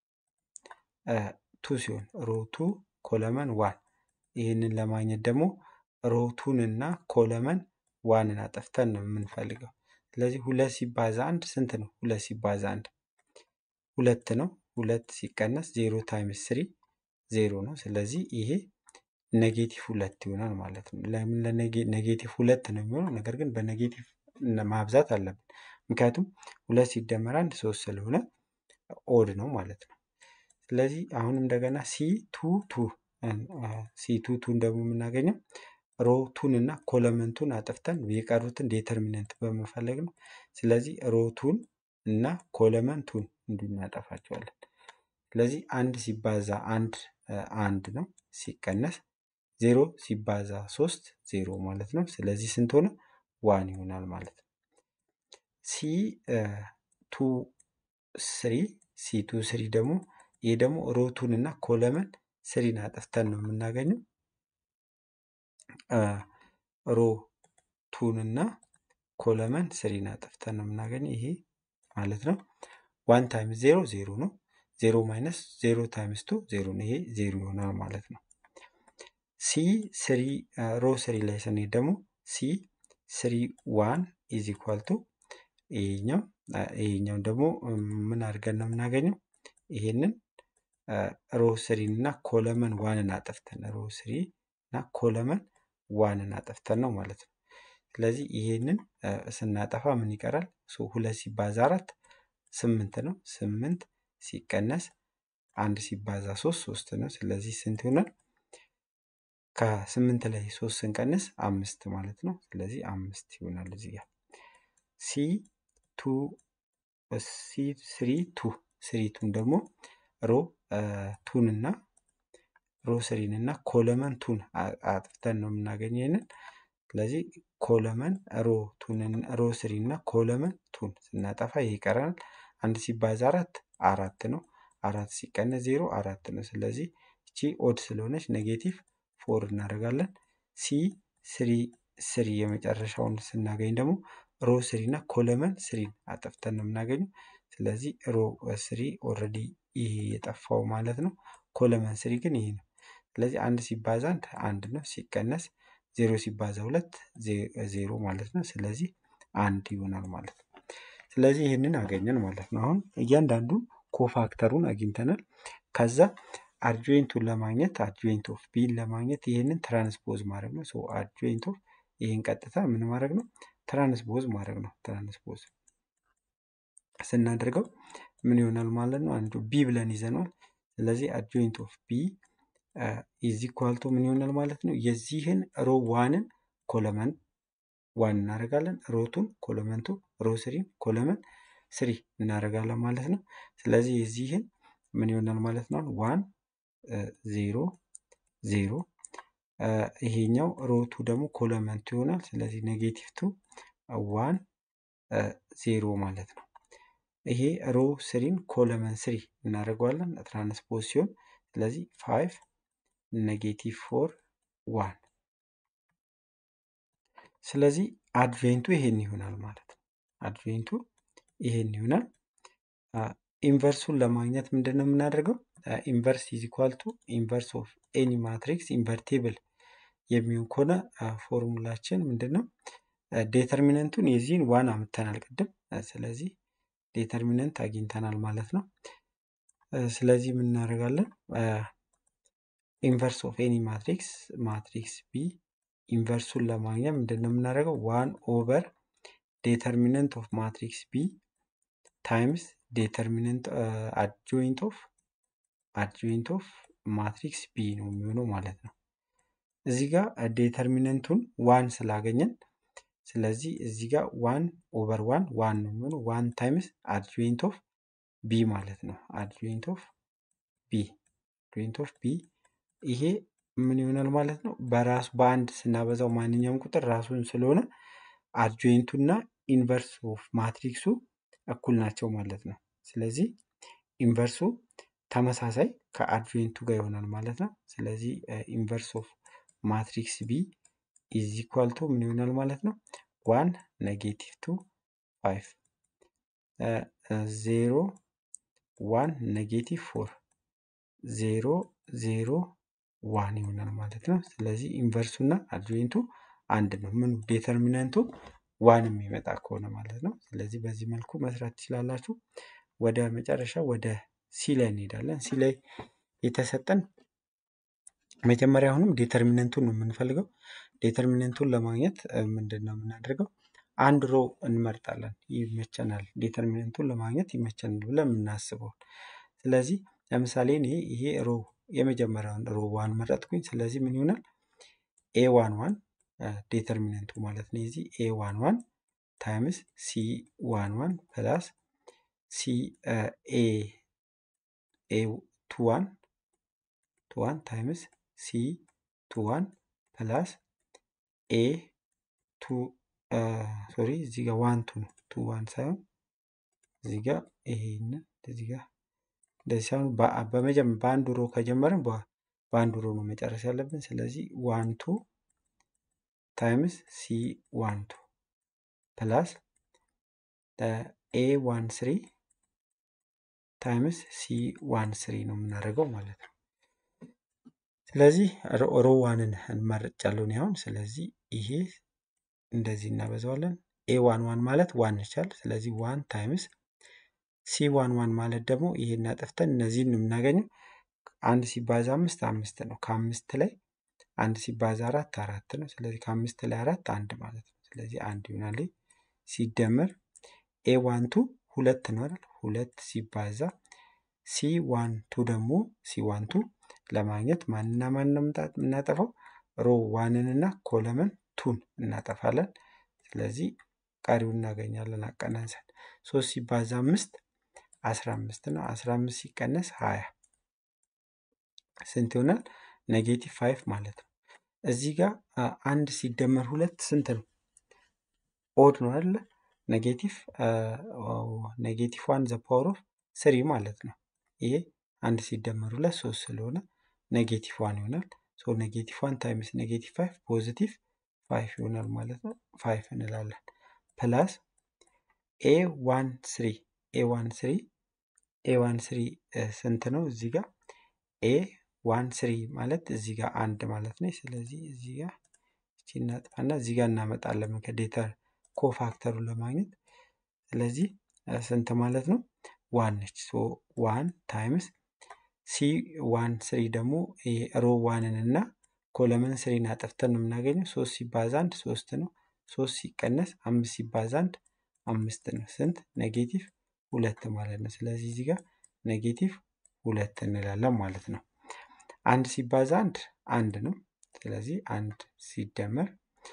ቱ ሲሆን ሮ ቱ ኮለመን ዋን ይህንን ለማግኘት ደግሞ ሮ ቱን እና ኮለመን ዋንን አጠፍተን ነው የምንፈልገው። ስለዚህ ሁለት ሲባዛ አንድ ስንት ነው? ሁለት ሲባዛ አንድ ሁለት ነው። ሁለት ሲቀነስ ዜሮ ታይምስ ስሪ ዜሮ ነው። ስለዚህ ይሄ ኔጌቲቭ ሁለት ይሆናል ማለት ነው። ለምን ኔጌቲቭ ሁለት ነው የሚሆነው? ነገር ግን በኔጌቲቭ ማብዛት አለብን። ምክንያቱም ሁለት ሲደመር አንድ ሶስት ስለሆነ ኦድ ነው ማለት ነው። ስለዚህ አሁን እንደገና ሲ ቱ ቱ ሲ ቱ ቱን ደግሞ የምናገኘው ሮ ቱን እና ኮለመንቱን አጥፍተን የቀሩትን ዴተርሚነንት በመፈለግ ነው። ስለዚህ ሮ ቱን እና ኮለመንቱን እንድናጠፋቸዋለን። ስለዚህ አንድ ሲባዛ አንድ አንድ ነው ሲቀነስ ዜሮ ሲባዛ ሶስት ዜሮ ማለት ነው። ስለዚህ ስንት ሆነ? ዋን ይሆናል ማለት ነው። ሲ ቱ ስሪ ሲ ቱ ስሪ ደግሞ ይህ ደግሞ ሮቱን እና ኮለመን ስሪን አጥፍተን ነው የምናገኘው። ሮ ቱን እና ኮለመን ስሪን አጥፍተን ነው የምናገኘው። ይሄ ማለት ነው ዋን ታይምስ ዜሮ ዜሮ ነው። ዜሮ ማይነስ ዜሮ ታይምስ ቱ ዜሮ ነው። ይሄ ዜሮ ይሆናል ማለት ነው። ሲ ስሪ ሮ ስሪ ላይ ስንሄድ ደግሞ ሲ ስሪ ዋን ኢዝ ኢኳል ቱ ይሄኛው ይሄኛው ደግሞ ምን አድርገን ነው የምናገኘው? ይሄንን ሮ ስሪን እና ኮለመን ዋንን አጠፍተን ሮ ስሪ እና ኮለመን ዋንን አጠፍተን ነው ማለት ነው። ስለዚህ ይሄንን ስናጠፋ ምን ይቀራል? ሁለት ሲባዛ አራት ስምንት ነው። ስምንት ሲቀነስ አንድ ሲባዛ ሶስት ሶስት ነው። ስለዚህ ስንት ይሆናል? ከስምንት ላይ ሶስት ስንቀንስ አምስት ማለት ነው። ስለዚህ አምስት ይሆናል እዚህ ጋር ሲ ቱ ሲ ስሪ ቱ ስሪ ቱን ደግሞ ሮ ቱን እና ሮ ስሪን እና ኮለመን ቱን አጥፍተን ነው የምናገኘው ይሄንን። ስለዚህ ኮለመን ሮ ቱንን ሮ ስሪ እና ኮለመን ቱን ስናጠፋ ይሄ ይቀረናል። አንድ ሲባዛ አራት አራት ነው። አራት ሲቀነስ ዜሮ አራት ነው። ስለዚህ እቺ ኦድ ስለሆነች ኔጌቲቭ ፎር እናደርጋለን። ሲ ስሪ ስሪ የመጨረሻውን ስናገኝ ደግሞ ሮ ስሪ እና ኮለመን ስሪን አጠፍተን ነው የምናገኘው። ስለዚህ ሮ ስሪ ኦልሬዲ ይሄ የጠፋው ማለት ነው። ኮለመን ስሪ ግን ይሄ ነው። ስለዚህ አንድ ሲባዛ አንድ አንድ ነው። ሲቀነስ ዜሮ ሲባዛ ሁለት ዜሮ ማለት ነው። ስለዚህ አንድ ይሆናል ማለት ነው። ስለዚህ ይህንን አገኘን ማለት ነው። አሁን እያንዳንዱ ኮፋክተሩን አግኝተናል። ከዛ አድጆይንቱን ለማግኘት አድጆይንት ኦፍ ቢን ለማግኘት ይህንን ትራንስፖዝ ማድረግ ነው። ሶ አድጆይንት ኦፍ ይህን ቀጥታ ምን ማድረግ ነው? ትራንስፖዝ ማድረግ ነው። ትራንስፖዝ ስናደርገው ምን ይሆናል ማለት ነው? አንዱ ቢ ብለን ይዘነዋል። ስለዚህ አድጆይንት ኦፍ ቢ ኢዝ ኢኳል ቱ ምን ይሆናል ማለት ነው? የዚህን ሮ ዋንን ኮለመን ዋን እናደርጋለን። ሮቱን ኮለመንቱ ሮ ስሪን ኮለመን ስሪ እናደርጋለን ማለት ነው። ስለዚህ የዚህን ምን ይሆናል ማለት ነው? ዋን ዜሮ ዜሮ ይሄኛው ሮቱ ደግሞ ኮለመንቱ ይሆናል። ስለዚህ ኔጌቲቭ ቱ ዋን ዜሮ ማለት ነው። ይሄ ሮ ስሪን ኮለመን ስሪ እናደርገዋለን ትራንስፖዝ ሲሆን ስለዚህ ፋይቭ ኔጌቲቭ ፎር ዋን ስለዚህ አድቬንቱ ይሄን ይሆናል ማለት ነው። አድቬንቱ ይሄን ይሆናል። ኢንቨርሱን ለማግኘት ምንድን ነው የምናደርገው? ኢንቨርስ ኢዝ ኢኳል ቱ ኢንቨርስ ኦፍ ኤኒ ማትሪክስ ኢንቨርቴብል የሚሆን ከሆነ ፎርሙላችን ምንድን ነው? ዴተርሚነንቱን የዚህን ዋን አምጥተናል ቅድም። ስለዚህ ዴተርሚነንት አግኝተናል ማለት ነው። ስለዚህ ምን እናደርጋለን? ኢንቨርስ ኦፍ ኤኒ ማትሪክስ ማትሪክስ ቢ ኢንቨርሱን ለማግኘት ምንድን ነው የምናደርገው? ዋን ኦቨር ዴተርሚነንት ኦፍ ማትሪክስ ቢ ታይምስ ዴተርሚነንት አድጆይንት ኦፍ አድጆይንት ኦፍ ማትሪክስ ቢ ነው የሚሆነው ማለት ነው። እዚህ ጋር ዴተርሚነንቱን ዋን ስላገኘን ስለዚህ እዚህ ጋር ዋን ኦቨር ዋን ዋን ነው የሚሆነው ዋን ታይምስ አድጆይንት ኦፍ ቢ ማለት ነው። አድጆይንት ኦፍ ቢ አድጆይንት ኦፍ ቢ ይሄ ምን ይሆናል ማለት ነው? በራሱ በአንድ ስናበዛው ማንኛውም ቁጥር ራሱን ስለሆነ አድጆይንቱ እና ኢንቨርስ ኦፍ ማትሪክሱ እኩል ናቸው ማለት ነው። ስለዚህ ኢንቨርሱ ተመሳሳይ ከአድጆይንቱ ጋር ይሆናል ማለት ነው። ስለዚህ ኢንቨርስ ኦፍ ማትሪክስ ቢ ኢዝ ኢኳል ቱ ምን ይሆናል ማለት ነው? ዋን ኔጌቲቭ ቱ ፋይቭ ዜሮ ዋን ኔጌቲቭ ፎር ዜሮ ዜሮ ዋን ይሆናል ማለት ነው። ስለዚህ ኢንቨርሱ እና አድጆይንቱ አንድ ነው። ምኑ ዴተርሚናንቱ ዋን የሚመጣ ከሆነ ማለት ነው። ስለዚህ በዚህ መልኩ መስራት ትችላላችሁ። ወደ መጨረሻ ወደ ሲ ላይ እንሄዳለን። ሲ ላይ የተሰጠን መጀመሪያ አሁንም ዴተርሚነንቱን ነው የምንፈልገው። ዴተርሚነንቱን ለማግኘት ምንድን ነው የምናደርገው? አንድ ሮ እንመርጣለን። ይመቸናል፣ ዴተርሚነንቱን ለማግኘት ይመቸናል ብለን የምናስበውን። ስለዚህ ለምሳሌ እኔ ይሄ ሮ የመጀመሪያውን ሮ ዋን መረጥኩኝ። ስለዚህ ምን ይሆናል? ኤ ዋን ዋን ዴተርሚነንቱ ማለት ነው። የዚህ ኤ ዋን ዋን ታይምስ ሲ ዋን ዋን ፕላስ ሲ ኤ ኤ ቱ ዋን ቱ ዋን ታይምስ ሲ ቱ ዋን ፕላስ ኤ ቱ ሶሪ እዚህ ጋር ዋን ቱ ነው ቱ ዋን ሳይሆን እዚህ ጋር ይሄንን እዚህ ጋር እንደዚህ ሳይሆን በመጀመር በአንዱ ሮ ከጀመርን በአንዱ ሮ ነው መጨረስ ያለብን። ስለዚህ ዋን ቱ ታይምስ ሲ ዋን ቱ ፕላስ ኤ ዋን ስሪ ታይምስ ሲ ዋን ስሪ ነው የምናደርገው ማለት ነው። ስለዚህ ሮ ዋንን እንመርጫለሁ እኔ አሁን። ስለዚህ ይሄ እንደዚህ እናበዛዋለን። ኤ ዋን ዋን ማለት ዋን ይቻል። ስለዚህ ዋን ታይምስ ሲ ዋን ዋን ማለት ደግሞ ይሄን አጥፍተን እነዚህን ነው የምናገኘው። አንድ ሲባዛ አምስት አምስት ነው። ከአምስት ላይ አንድ ሲባዛ አራት አራት ነው። ስለዚህ ከአምስት ላይ አራት አንድ ማለት ነው። ስለዚህ አንድ ይሆናል። ሲደመር ኤ ዋን ቱ ሁለት ነው አይደል? ሁለት ሲባዛ ሲ ዋን ቱ ደግሞ ሲ ዋን ቱ ለማግኘት ማንና ማን ነው የምናጠፋው? ሮ ዋንን እና ኮለመን ቱን እናጠፋለን። ስለዚህ ቀሪውን እናገኛለን አቀናንሰን። ሶስት ሲባዛ አምስት አስራ አምስት ነው። አስራ አምስት ሲቀነስ ሀያ ስንት ይሆናል? ኔጌቲቭ ፋይቭ ማለት ነው። እዚህ ጋር አንድ ሲደመር ሁለት ስንት ነው? ኦድ ነው አይደለ? ኔጌቲቭ ኔጌቲቭ ዋን ዘ ፓወር ኦፍ ስሪ ማለት ነው። ይሄ አንድ ሲደመር ሁለት ሶስት ስለሆነ ኔጌቲቭ ዋን ይሆናል። ሶ ኔጌቲቭ ዋን ታይምስ ኔጌቲቭ ፋይቭ ፖዚቲቭ ፋይቭ ይሆናል ማለት ነው። ፋይቭ እንላለን። ፕላስ ኤ ዋን ስሪ ኤ ዋን ስሪ ኤ ዋን ስሪ ስንት ነው? እዚህ ጋር ኤ ዋን ስሪ ማለት እዚህ ጋር አንድ ማለት ነው። ስለዚህ እዚህ ጋር እቺ እናጥፋና እዚህ ጋር እናመጣለን ከዴተር ኮፋክተሩን ለማግኘት። ስለዚህ ስንት ማለት ነው? ዋን ነች። ሶ ዋን ታይምስ ሲ ዋን ስሪ ደግሞ ሮ ዋንን እና ኮለመን ስሪን አጠፍተን ነው የምናገኘው። ሶስት ሲባዛ አንድ ሶስት ነው። ሶስት ሲቀነስ አምስት ሲባዛ አንድ አምስት ነው። ስንት ኔጌቲቭ ሁለት ማለት ነው። ስለዚህ እዚህ ጋር ኔጌቲቭ ሁለት እንላለን ማለት ነው። አንድ ሲባዛ አንድ አንድ ነው። ስለዚህ አንድ ሲደመር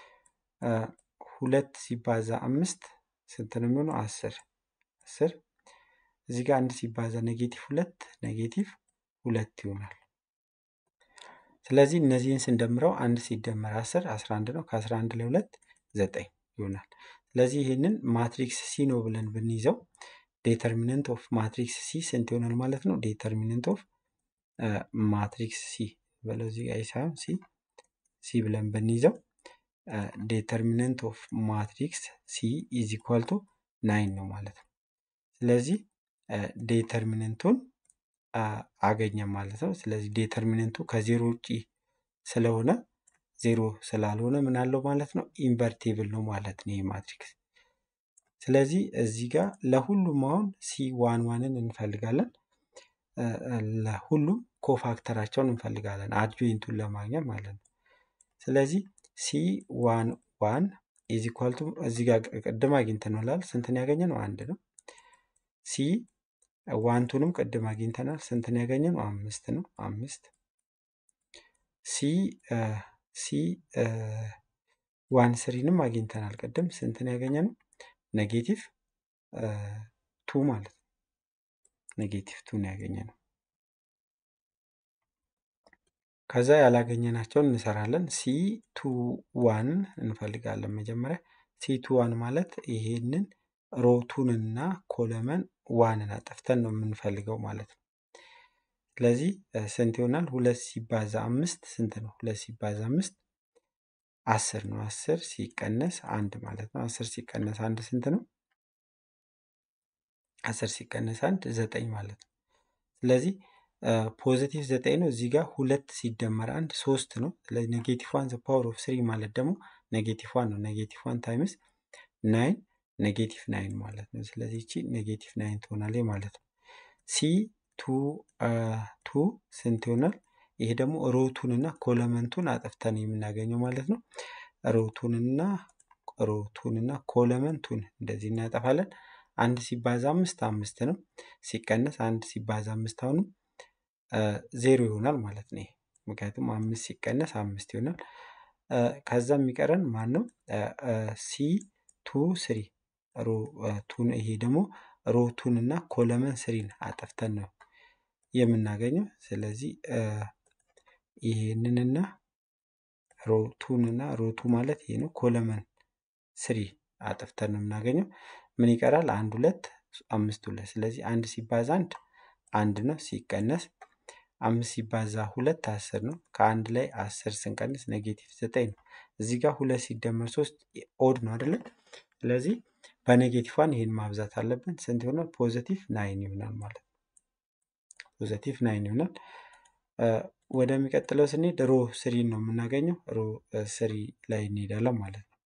ሁለት ሲባዛ አምስት ስንት ነው የሚሆነው? አስር አስር እዚህ ጋር አንድ ሲባዛ ኔጌቲቭ ሁለት ኔጌቲቭ ሁለት ይሆናል። ስለዚህ እነዚህን ስንደምረው አንድ ሲደመር አስር አስራ አንድ ነው። ከአስራ አንድ ለሁለት ዘጠኝ ይሆናል። ስለዚህ ይህንን ማትሪክስ ሲ ነው ብለን ብንይዘው ዴተርሚነንት ኦፍ ማትሪክስ ሲ ስንት ይሆናል ማለት ነው? ዴተርሚነንት ኦፍ ማትሪክስ ሲ በለው እዚህ ጋር ሳይሆን ሲ ሲ ብለን ብንይዘው ዴተርሚነንት ኦፍ ማትሪክስ ሲ ኢዝ ኢኳል ቱ ናይን ነው ማለት ነው። ስለዚህ ዴተርሚነንቱን አገኘም ማለት ነው። ስለዚህ ዴተርሚነንቱ ከዜሮ ውጪ ስለሆነ ዜሮ ስላልሆነ ምን አለው ማለት ነው? ኢንቨርቴብል ነው ማለት ነው ይህ ማትሪክስ። ስለዚህ እዚህ ጋር ለሁሉም አሁን ሲ ዋን ዋንን እንፈልጋለን። ለሁሉም ኮፋክተራቸውን እንፈልጋለን አድጆይንቱን ለማግኘት ማለት ነው። ስለዚህ ሲ ዋን ዋን ኢዝ ኢኳል ቱ እዚህ ጋር ቅድም አግኝተናል። ስንትን ያገኘ ነው? አንድ ነው። ሲ ዋንቱንም ቅድም አግኝተናል። ስንትን ያገኘ ነው? አምስት ነው። አምስት ሲ ሲ ዋን ስሪንም አግኝተናል። ቅድም ስንትን ያገኘ ነው? ኔጌቲቭ ቱ ማለት ነው። ኔጌቲቭ ቱን ያገኘ ነው። ከዛ ያላገኘናቸውን እንሰራለን። ሲ ቱ ዋን እንፈልጋለን። መጀመሪያ ሲ ቱ ዋን ማለት ይሄንን ሮቱንና ኮለመን ዋንን አጠፍተን ነው የምንፈልገው ማለት ነው። ስለዚህ ስንት ይሆናል? ሁለት ሲባዛ አምስት ስንት ነው? ሁለት ሲባዛ አምስት አስር ነው። አስር ሲቀነስ አንድ ማለት ነው። አስር ሲቀነስ አንድ ስንት ነው? አስር ሲቀነስ አንድ ዘጠኝ ማለት ነው። ስለዚህ ፖዚቲቭ ዘጠኝ ነው። እዚህ ጋር ሁለት ሲደመር አንድ ሶስት ነው። ስለዚህ ኔጌቲቭ ዋን ዘ ፓወር ኦፍ ስሪ ማለት ደግሞ ኔጌቲቭ ዋን ነው። ኔጌቲቭ ዋን ታይምስ ናይን ኔጌቲቭ ናይን ማለት ነው። ስለዚህ እቺ ኔጌቲቭ ናይን ትሆናለች ማለት ነው። ሲ ቱ ቱ ስንት ይሆናል? ይሄ ደግሞ ሮቱንና ኮለመንቱን አጠፍተን የምናገኘው ማለት ነው። ሮቱንና ሮቱንና ኮለመንቱን እንደዚህ እናጠፋለን። አንድ ሲባዛ አምስት አምስት ነው። ሲቀነስ አንድ ሲባዛ አምስት አሁንም ዜሮ ይሆናል ማለት ነው። ምክንያቱም አምስት ሲቀነስ አምስት ይሆናል። ከዛ የሚቀረን ማን ነው? ሲ ቱ ስሪ ቱን ይሄ ደግሞ ሮቱን እና ኮለመን ስሪን አጠፍተን ነው የምናገኘው። ስለዚህ ይሄንንና ሮቱን እና ሮቱ ማለት ይሄ ነው። ኮለመን ስሪ አጥፍተን ነው የምናገኘው። ምን ይቀራል? አንድ ሁለት አምስት ሁለት። ስለዚህ አንድ ሲባዛ አንድ አንድ ነው። ሲቀነስ አምስት ሲባዛ ሁለት አስር ነው። ከአንድ ላይ አስር ስንቀንስ ኔጌቲቭ ዘጠኝ ነው። እዚህ ጋር ሁለት ሲደመር ሶስት ኦድ ነው አይደለ? ስለዚህ በኔጌቲቭ ዋን ይሄን ማብዛት አለብን። ስንት ይሆናል? ፖዘቲቭ ናይን ይሆናል ማለት ነው። ፖዘቲቭ ናይን ይሆናል። ወደሚቀጥለው ስንሄድ ሮ ስሪ ነው የምናገኘው። ሮ ስሪ ላይ እንሄዳለን ማለት ነው።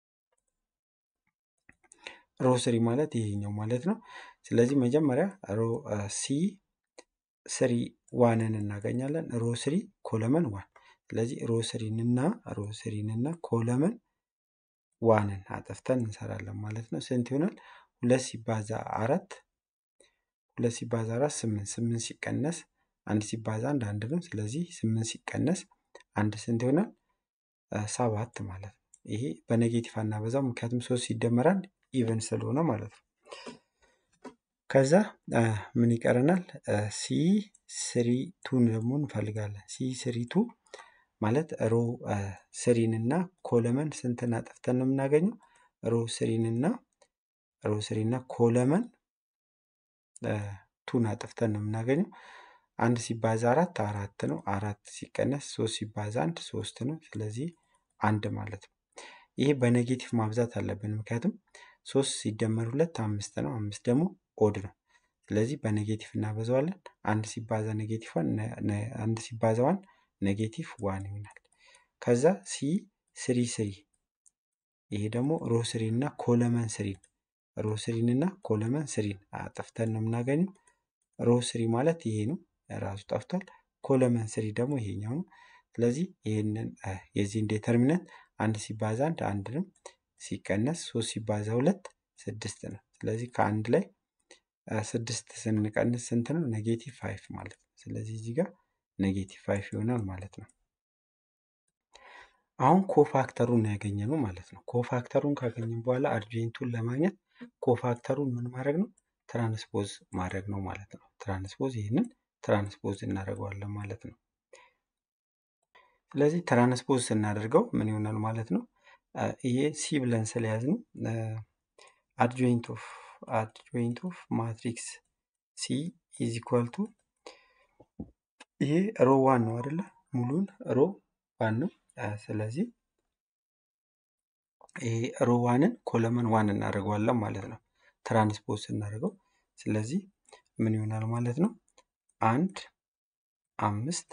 ሮ ስሪ ማለት ይሄኛው ማለት ነው። ስለዚህ መጀመሪያ ሮ ሲ ስሪ ዋንን እናገኛለን። ሮ ስሪ ኮለመን ዋን። ስለዚህ ሮ ስሪን እና ሮ ስሪን እና ኮለመን ዋንን አጠፍተን እንሰራለን ማለት ነው። ስንት ይሆናል? ሁለት ሲባዛ አራት ሁለት ሲባዛ አራት ስምንት ስምንት ሲቀነስ አንድ ሲባዛ አንድ አንድ ነው። ስለዚህ ስምንት ሲቀነስ አንድ ስንት ይሆናል? ሰባት ማለት ነው። ይሄ በኔጌቲቭ አናበዛው፣ ምክንያቱም ሶስት ሲደመር አንድ ኢቨን ስለሆነ ማለት ነው። ከዛ ምን ይቀረናል? ሲ ስሪ ቱን ደግሞ እንፈልጋለን። ሲ ስሪ ቱ ማለት ሮ ስሪን እና ኮለመን ስንትን አጠፍተን ነው የምናገኘው? ሮ ስሪን እና ሮ ስሪ እና ኮለመን ቱን አጥፍተን ነው የምናገኘው። አንድ ሲባዛ አራት አራት ነው። አራት ሲቀነስ ሶስት ሲባዛ አንድ ሶስት ነው። ስለዚህ አንድ ማለት ነው። ይሄ በኔጌቲቭ ማብዛት አለብን፣ ምክንያቱም ሶስት ሲደመር ሁለት አምስት ነው። አምስት ደግሞ ኦድ ነው። ስለዚህ በኔጌቲቭ እናበዛዋለን። አንድ ሲባዛ ኔጌቲቭ ዋን አንድ ሲባዛ ዋን ኔጌቲቭ ዋን ይሆናል። ከዛ ሲ ስሪ ስሪ ይሄ ደግሞ ሮ ስሪ እና ኮለመን ስሪን ሮ ስሪን እና ኮለመን ስሪን አጥፍተን ነው የምናገኘው። ሮ ስሪ ማለት ይሄ ነው ራሱ ጠፍቷል። ኮለመን ስሪ ደግሞ ይሄኛው ነው። ስለዚህ ይህንን የዚህን ዴተርሚነንት አንድ ሲባዛ አንድ አንድ ነው፣ ሲቀነስ ሶስት ሲባዛ ሁለት ስድስት ነው። ስለዚህ ከአንድ ላይ ስድስት ስንቀንስ ስንት ነው? ኔጌቲቭ ፋይቭ ማለት ነው። ስለዚህ እዚህ ጋር ኔጌቲቭ ፋይቭ ይሆናል ማለት ነው። አሁን ኮፋክተሩን ያገኘ ነው ማለት ነው። ኮፋክተሩን ካገኘን በኋላ አርጁንቱን ለማግኘት ኮፋክተሩን ምን ማድረግ ነው? ትራንስፖዝ ማድረግ ነው ማለት ነው። ትራንስፖዝ ይህንን ትራንስፖዝ እናደርገዋለን ማለት ነው። ስለዚህ ትራንስፖዝ ስናደርገው ምን ይሆናል ማለት ነው? ይሄ ሲ ብለን ስለያዝነው አድጆይንት ኦፍ አድጆይንት ኦፍ ማትሪክስ ሲ ኢዝ ኢኳል ቱ ይሄ ሮ ዋን ነው አይደለ? ሙሉን ሮ ዋን ነው። ስለዚህ ይሄ ሮ ዋንን ኮለመን ዋን እናደርገዋለን ማለት ነው። ትራንስፖዝ ስናደርገው ስለዚህ ምን ይሆናል ማለት ነው? አንድ አምስት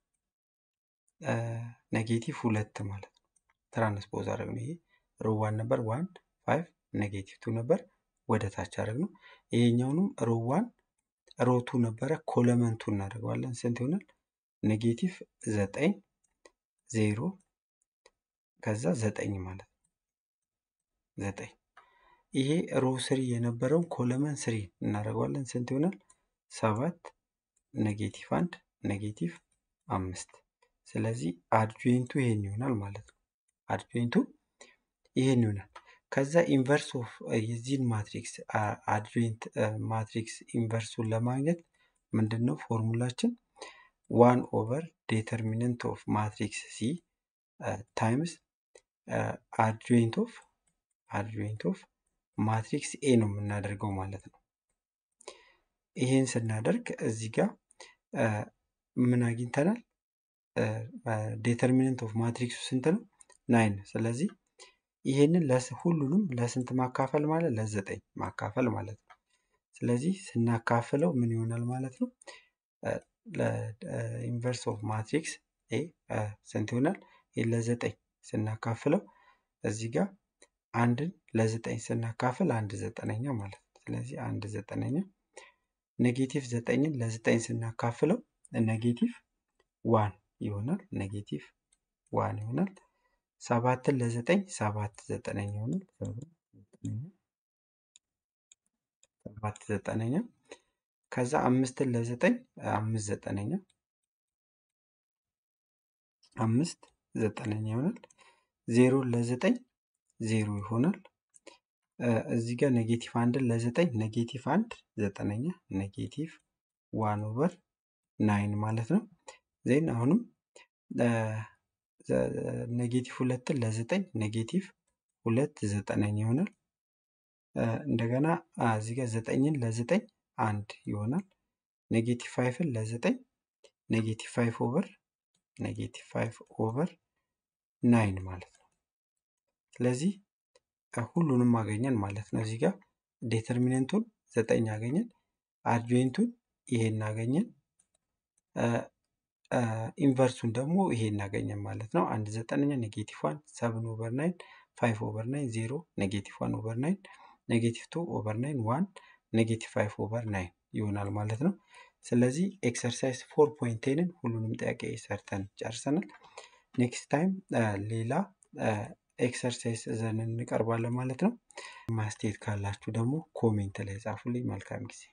ኔጌቲቭ ሁለት ማለት ነው። ትራንስፖዝ አደረግነው። ይሄ ሮ ዋን ነበር፣ ዋን ፋይቭ ኔጌቲቭ ቱ ነበር፣ ወደ ታች አደረግነው። ይሄኛውንም ሮ ዋን ሮ ቱ ነበረ፣ ኮለመን ቱ እናደርገዋለን። ስንት ይሆናል? ኔጌቲቭ ዘጠኝ ዜሮ ከዛ ዘጠኝ ማለት ነው። ዘጠኝ ይሄ ሮ ስሪ የነበረውን ኮለመን ስሪ እናደርገዋለን። ስንት ይሆናል? ሰባት ኔጌቲቭ አንድ ኔጌቲቭ አምስት ስለዚህ አድጆይንቱ ይሄን ይሆናል ማለት ነው። አድጆይንቱ ይሄን ይሆናል። ከዛ ኢንቨርስ ኦፍ የዚህን ማትሪክስ አድጆይንት ማትሪክስ ኢንቨርሱን ለማግኘት ምንድን ነው ፎርሙላችን? ዋን ኦቨር ዴተርሚነንት ኦፍ ማትሪክስ ሲ ታይምስ አድጆይንት ኦፍ አድጆይንት ኦፍ ማትሪክስ ኤ ነው የምናደርገው ማለት ነው። ይሄን ስናደርግ እዚህ ጋር ምን አግኝተናል? ዴተርሚነንት ኦፍ ማትሪክሱ ስንት ነው? ናይን። ስለዚህ ይሄንን ሁሉንም ለስንት ማካፈል ማለት ለዘጠኝ ማካፈል ማለት ነው። ስለዚህ ስናካፍለው ምን ይሆናል ማለት ነው? ኢንቨርስ ኦፍ ማትሪክስ ኤ ስንት ይሆናል? ይህ ለዘጠኝ ስናካፍለው እዚህ ጋር አንድን ለዘጠኝ ስናካፍል አንድ ዘጠነኛ ማለት ነው። ስለዚህ አንድ ዘጠነኛ ኔጌቲቭ ዘጠኝን ለዘጠኝ ስናካፍለው ኔጌቲቭ ዋን ይሆናል። ኔጌቲቭ ዋን ይሆናል። ሰባትን ለዘጠኝ ሰባት ዘጠነኛ ይሆናል። ሰባት ዘጠነኛ ከዛ አምስትን ለዘጠኝ አምስት ዘጠነኛ አምስት ዘጠነኛ ይሆናል። ዜሮን ለዘጠኝ ዜሮ ይሆናል። እዚህ ጋር ኔጌቲቭ አንድን ለዘጠኝ ኔጌቲቭ አንድ ዘጠነኛ ኔጌቲቭ ዋን ኦቨር ናይን ማለት ነው። ዜን አሁንም ኔጌቲቭ ሁለትን ለዘጠኝ ኔጌቲቭ ሁለት ዘጠነኛ ይሆናል። እንደገና እዚህ ጋር ዘጠኝን ለዘጠኝ አንድ ይሆናል። ኔጌቲቭ ፋይቭን ለዘጠኝ ኔጌቲቭ ፋይቭ ኦቨር ኔጌቲቭ ፋይቭ ኦቨር ናይን ማለት ነው። ስለዚህ ሁሉንም አገኘን ማለት ነው። እዚህ ጋር ዴተርሚነንቱን ዘጠኝ አገኘን፣ አድጆይንቱን ይሄን አገኘን፣ ኢንቨርሱን ደግሞ ይሄ እናገኘን ማለት ነው። አንድ ዘጠነኛ ኔጌቲቭ ዋን ሰብን ኦቨር ናይን ፋይቭ ኦቨር ናይን ዜሮ ኔጌቲቭ ዋን ኦቨር ናይን ኔጌቲቭ ቱ ኦቨር ናይን ዋን ኔጌቲቭ ፋይቭ ኦቨር ናይን ይሆናል ማለት ነው። ስለዚህ ኤክሰርሳይዝ ፎር ፖይንት ቴንን ሁሉንም ጥያቄ ሰርተን ጨርሰናል። ኔክስት ታይም ሌላ ኤክሰርሳይዝ ዘን እንቀርባለን ማለት ነው። ማስተያየት ካላችሁ ደግሞ ኮሜንት ላይ ጻፉልኝ። መልካም ጊዜ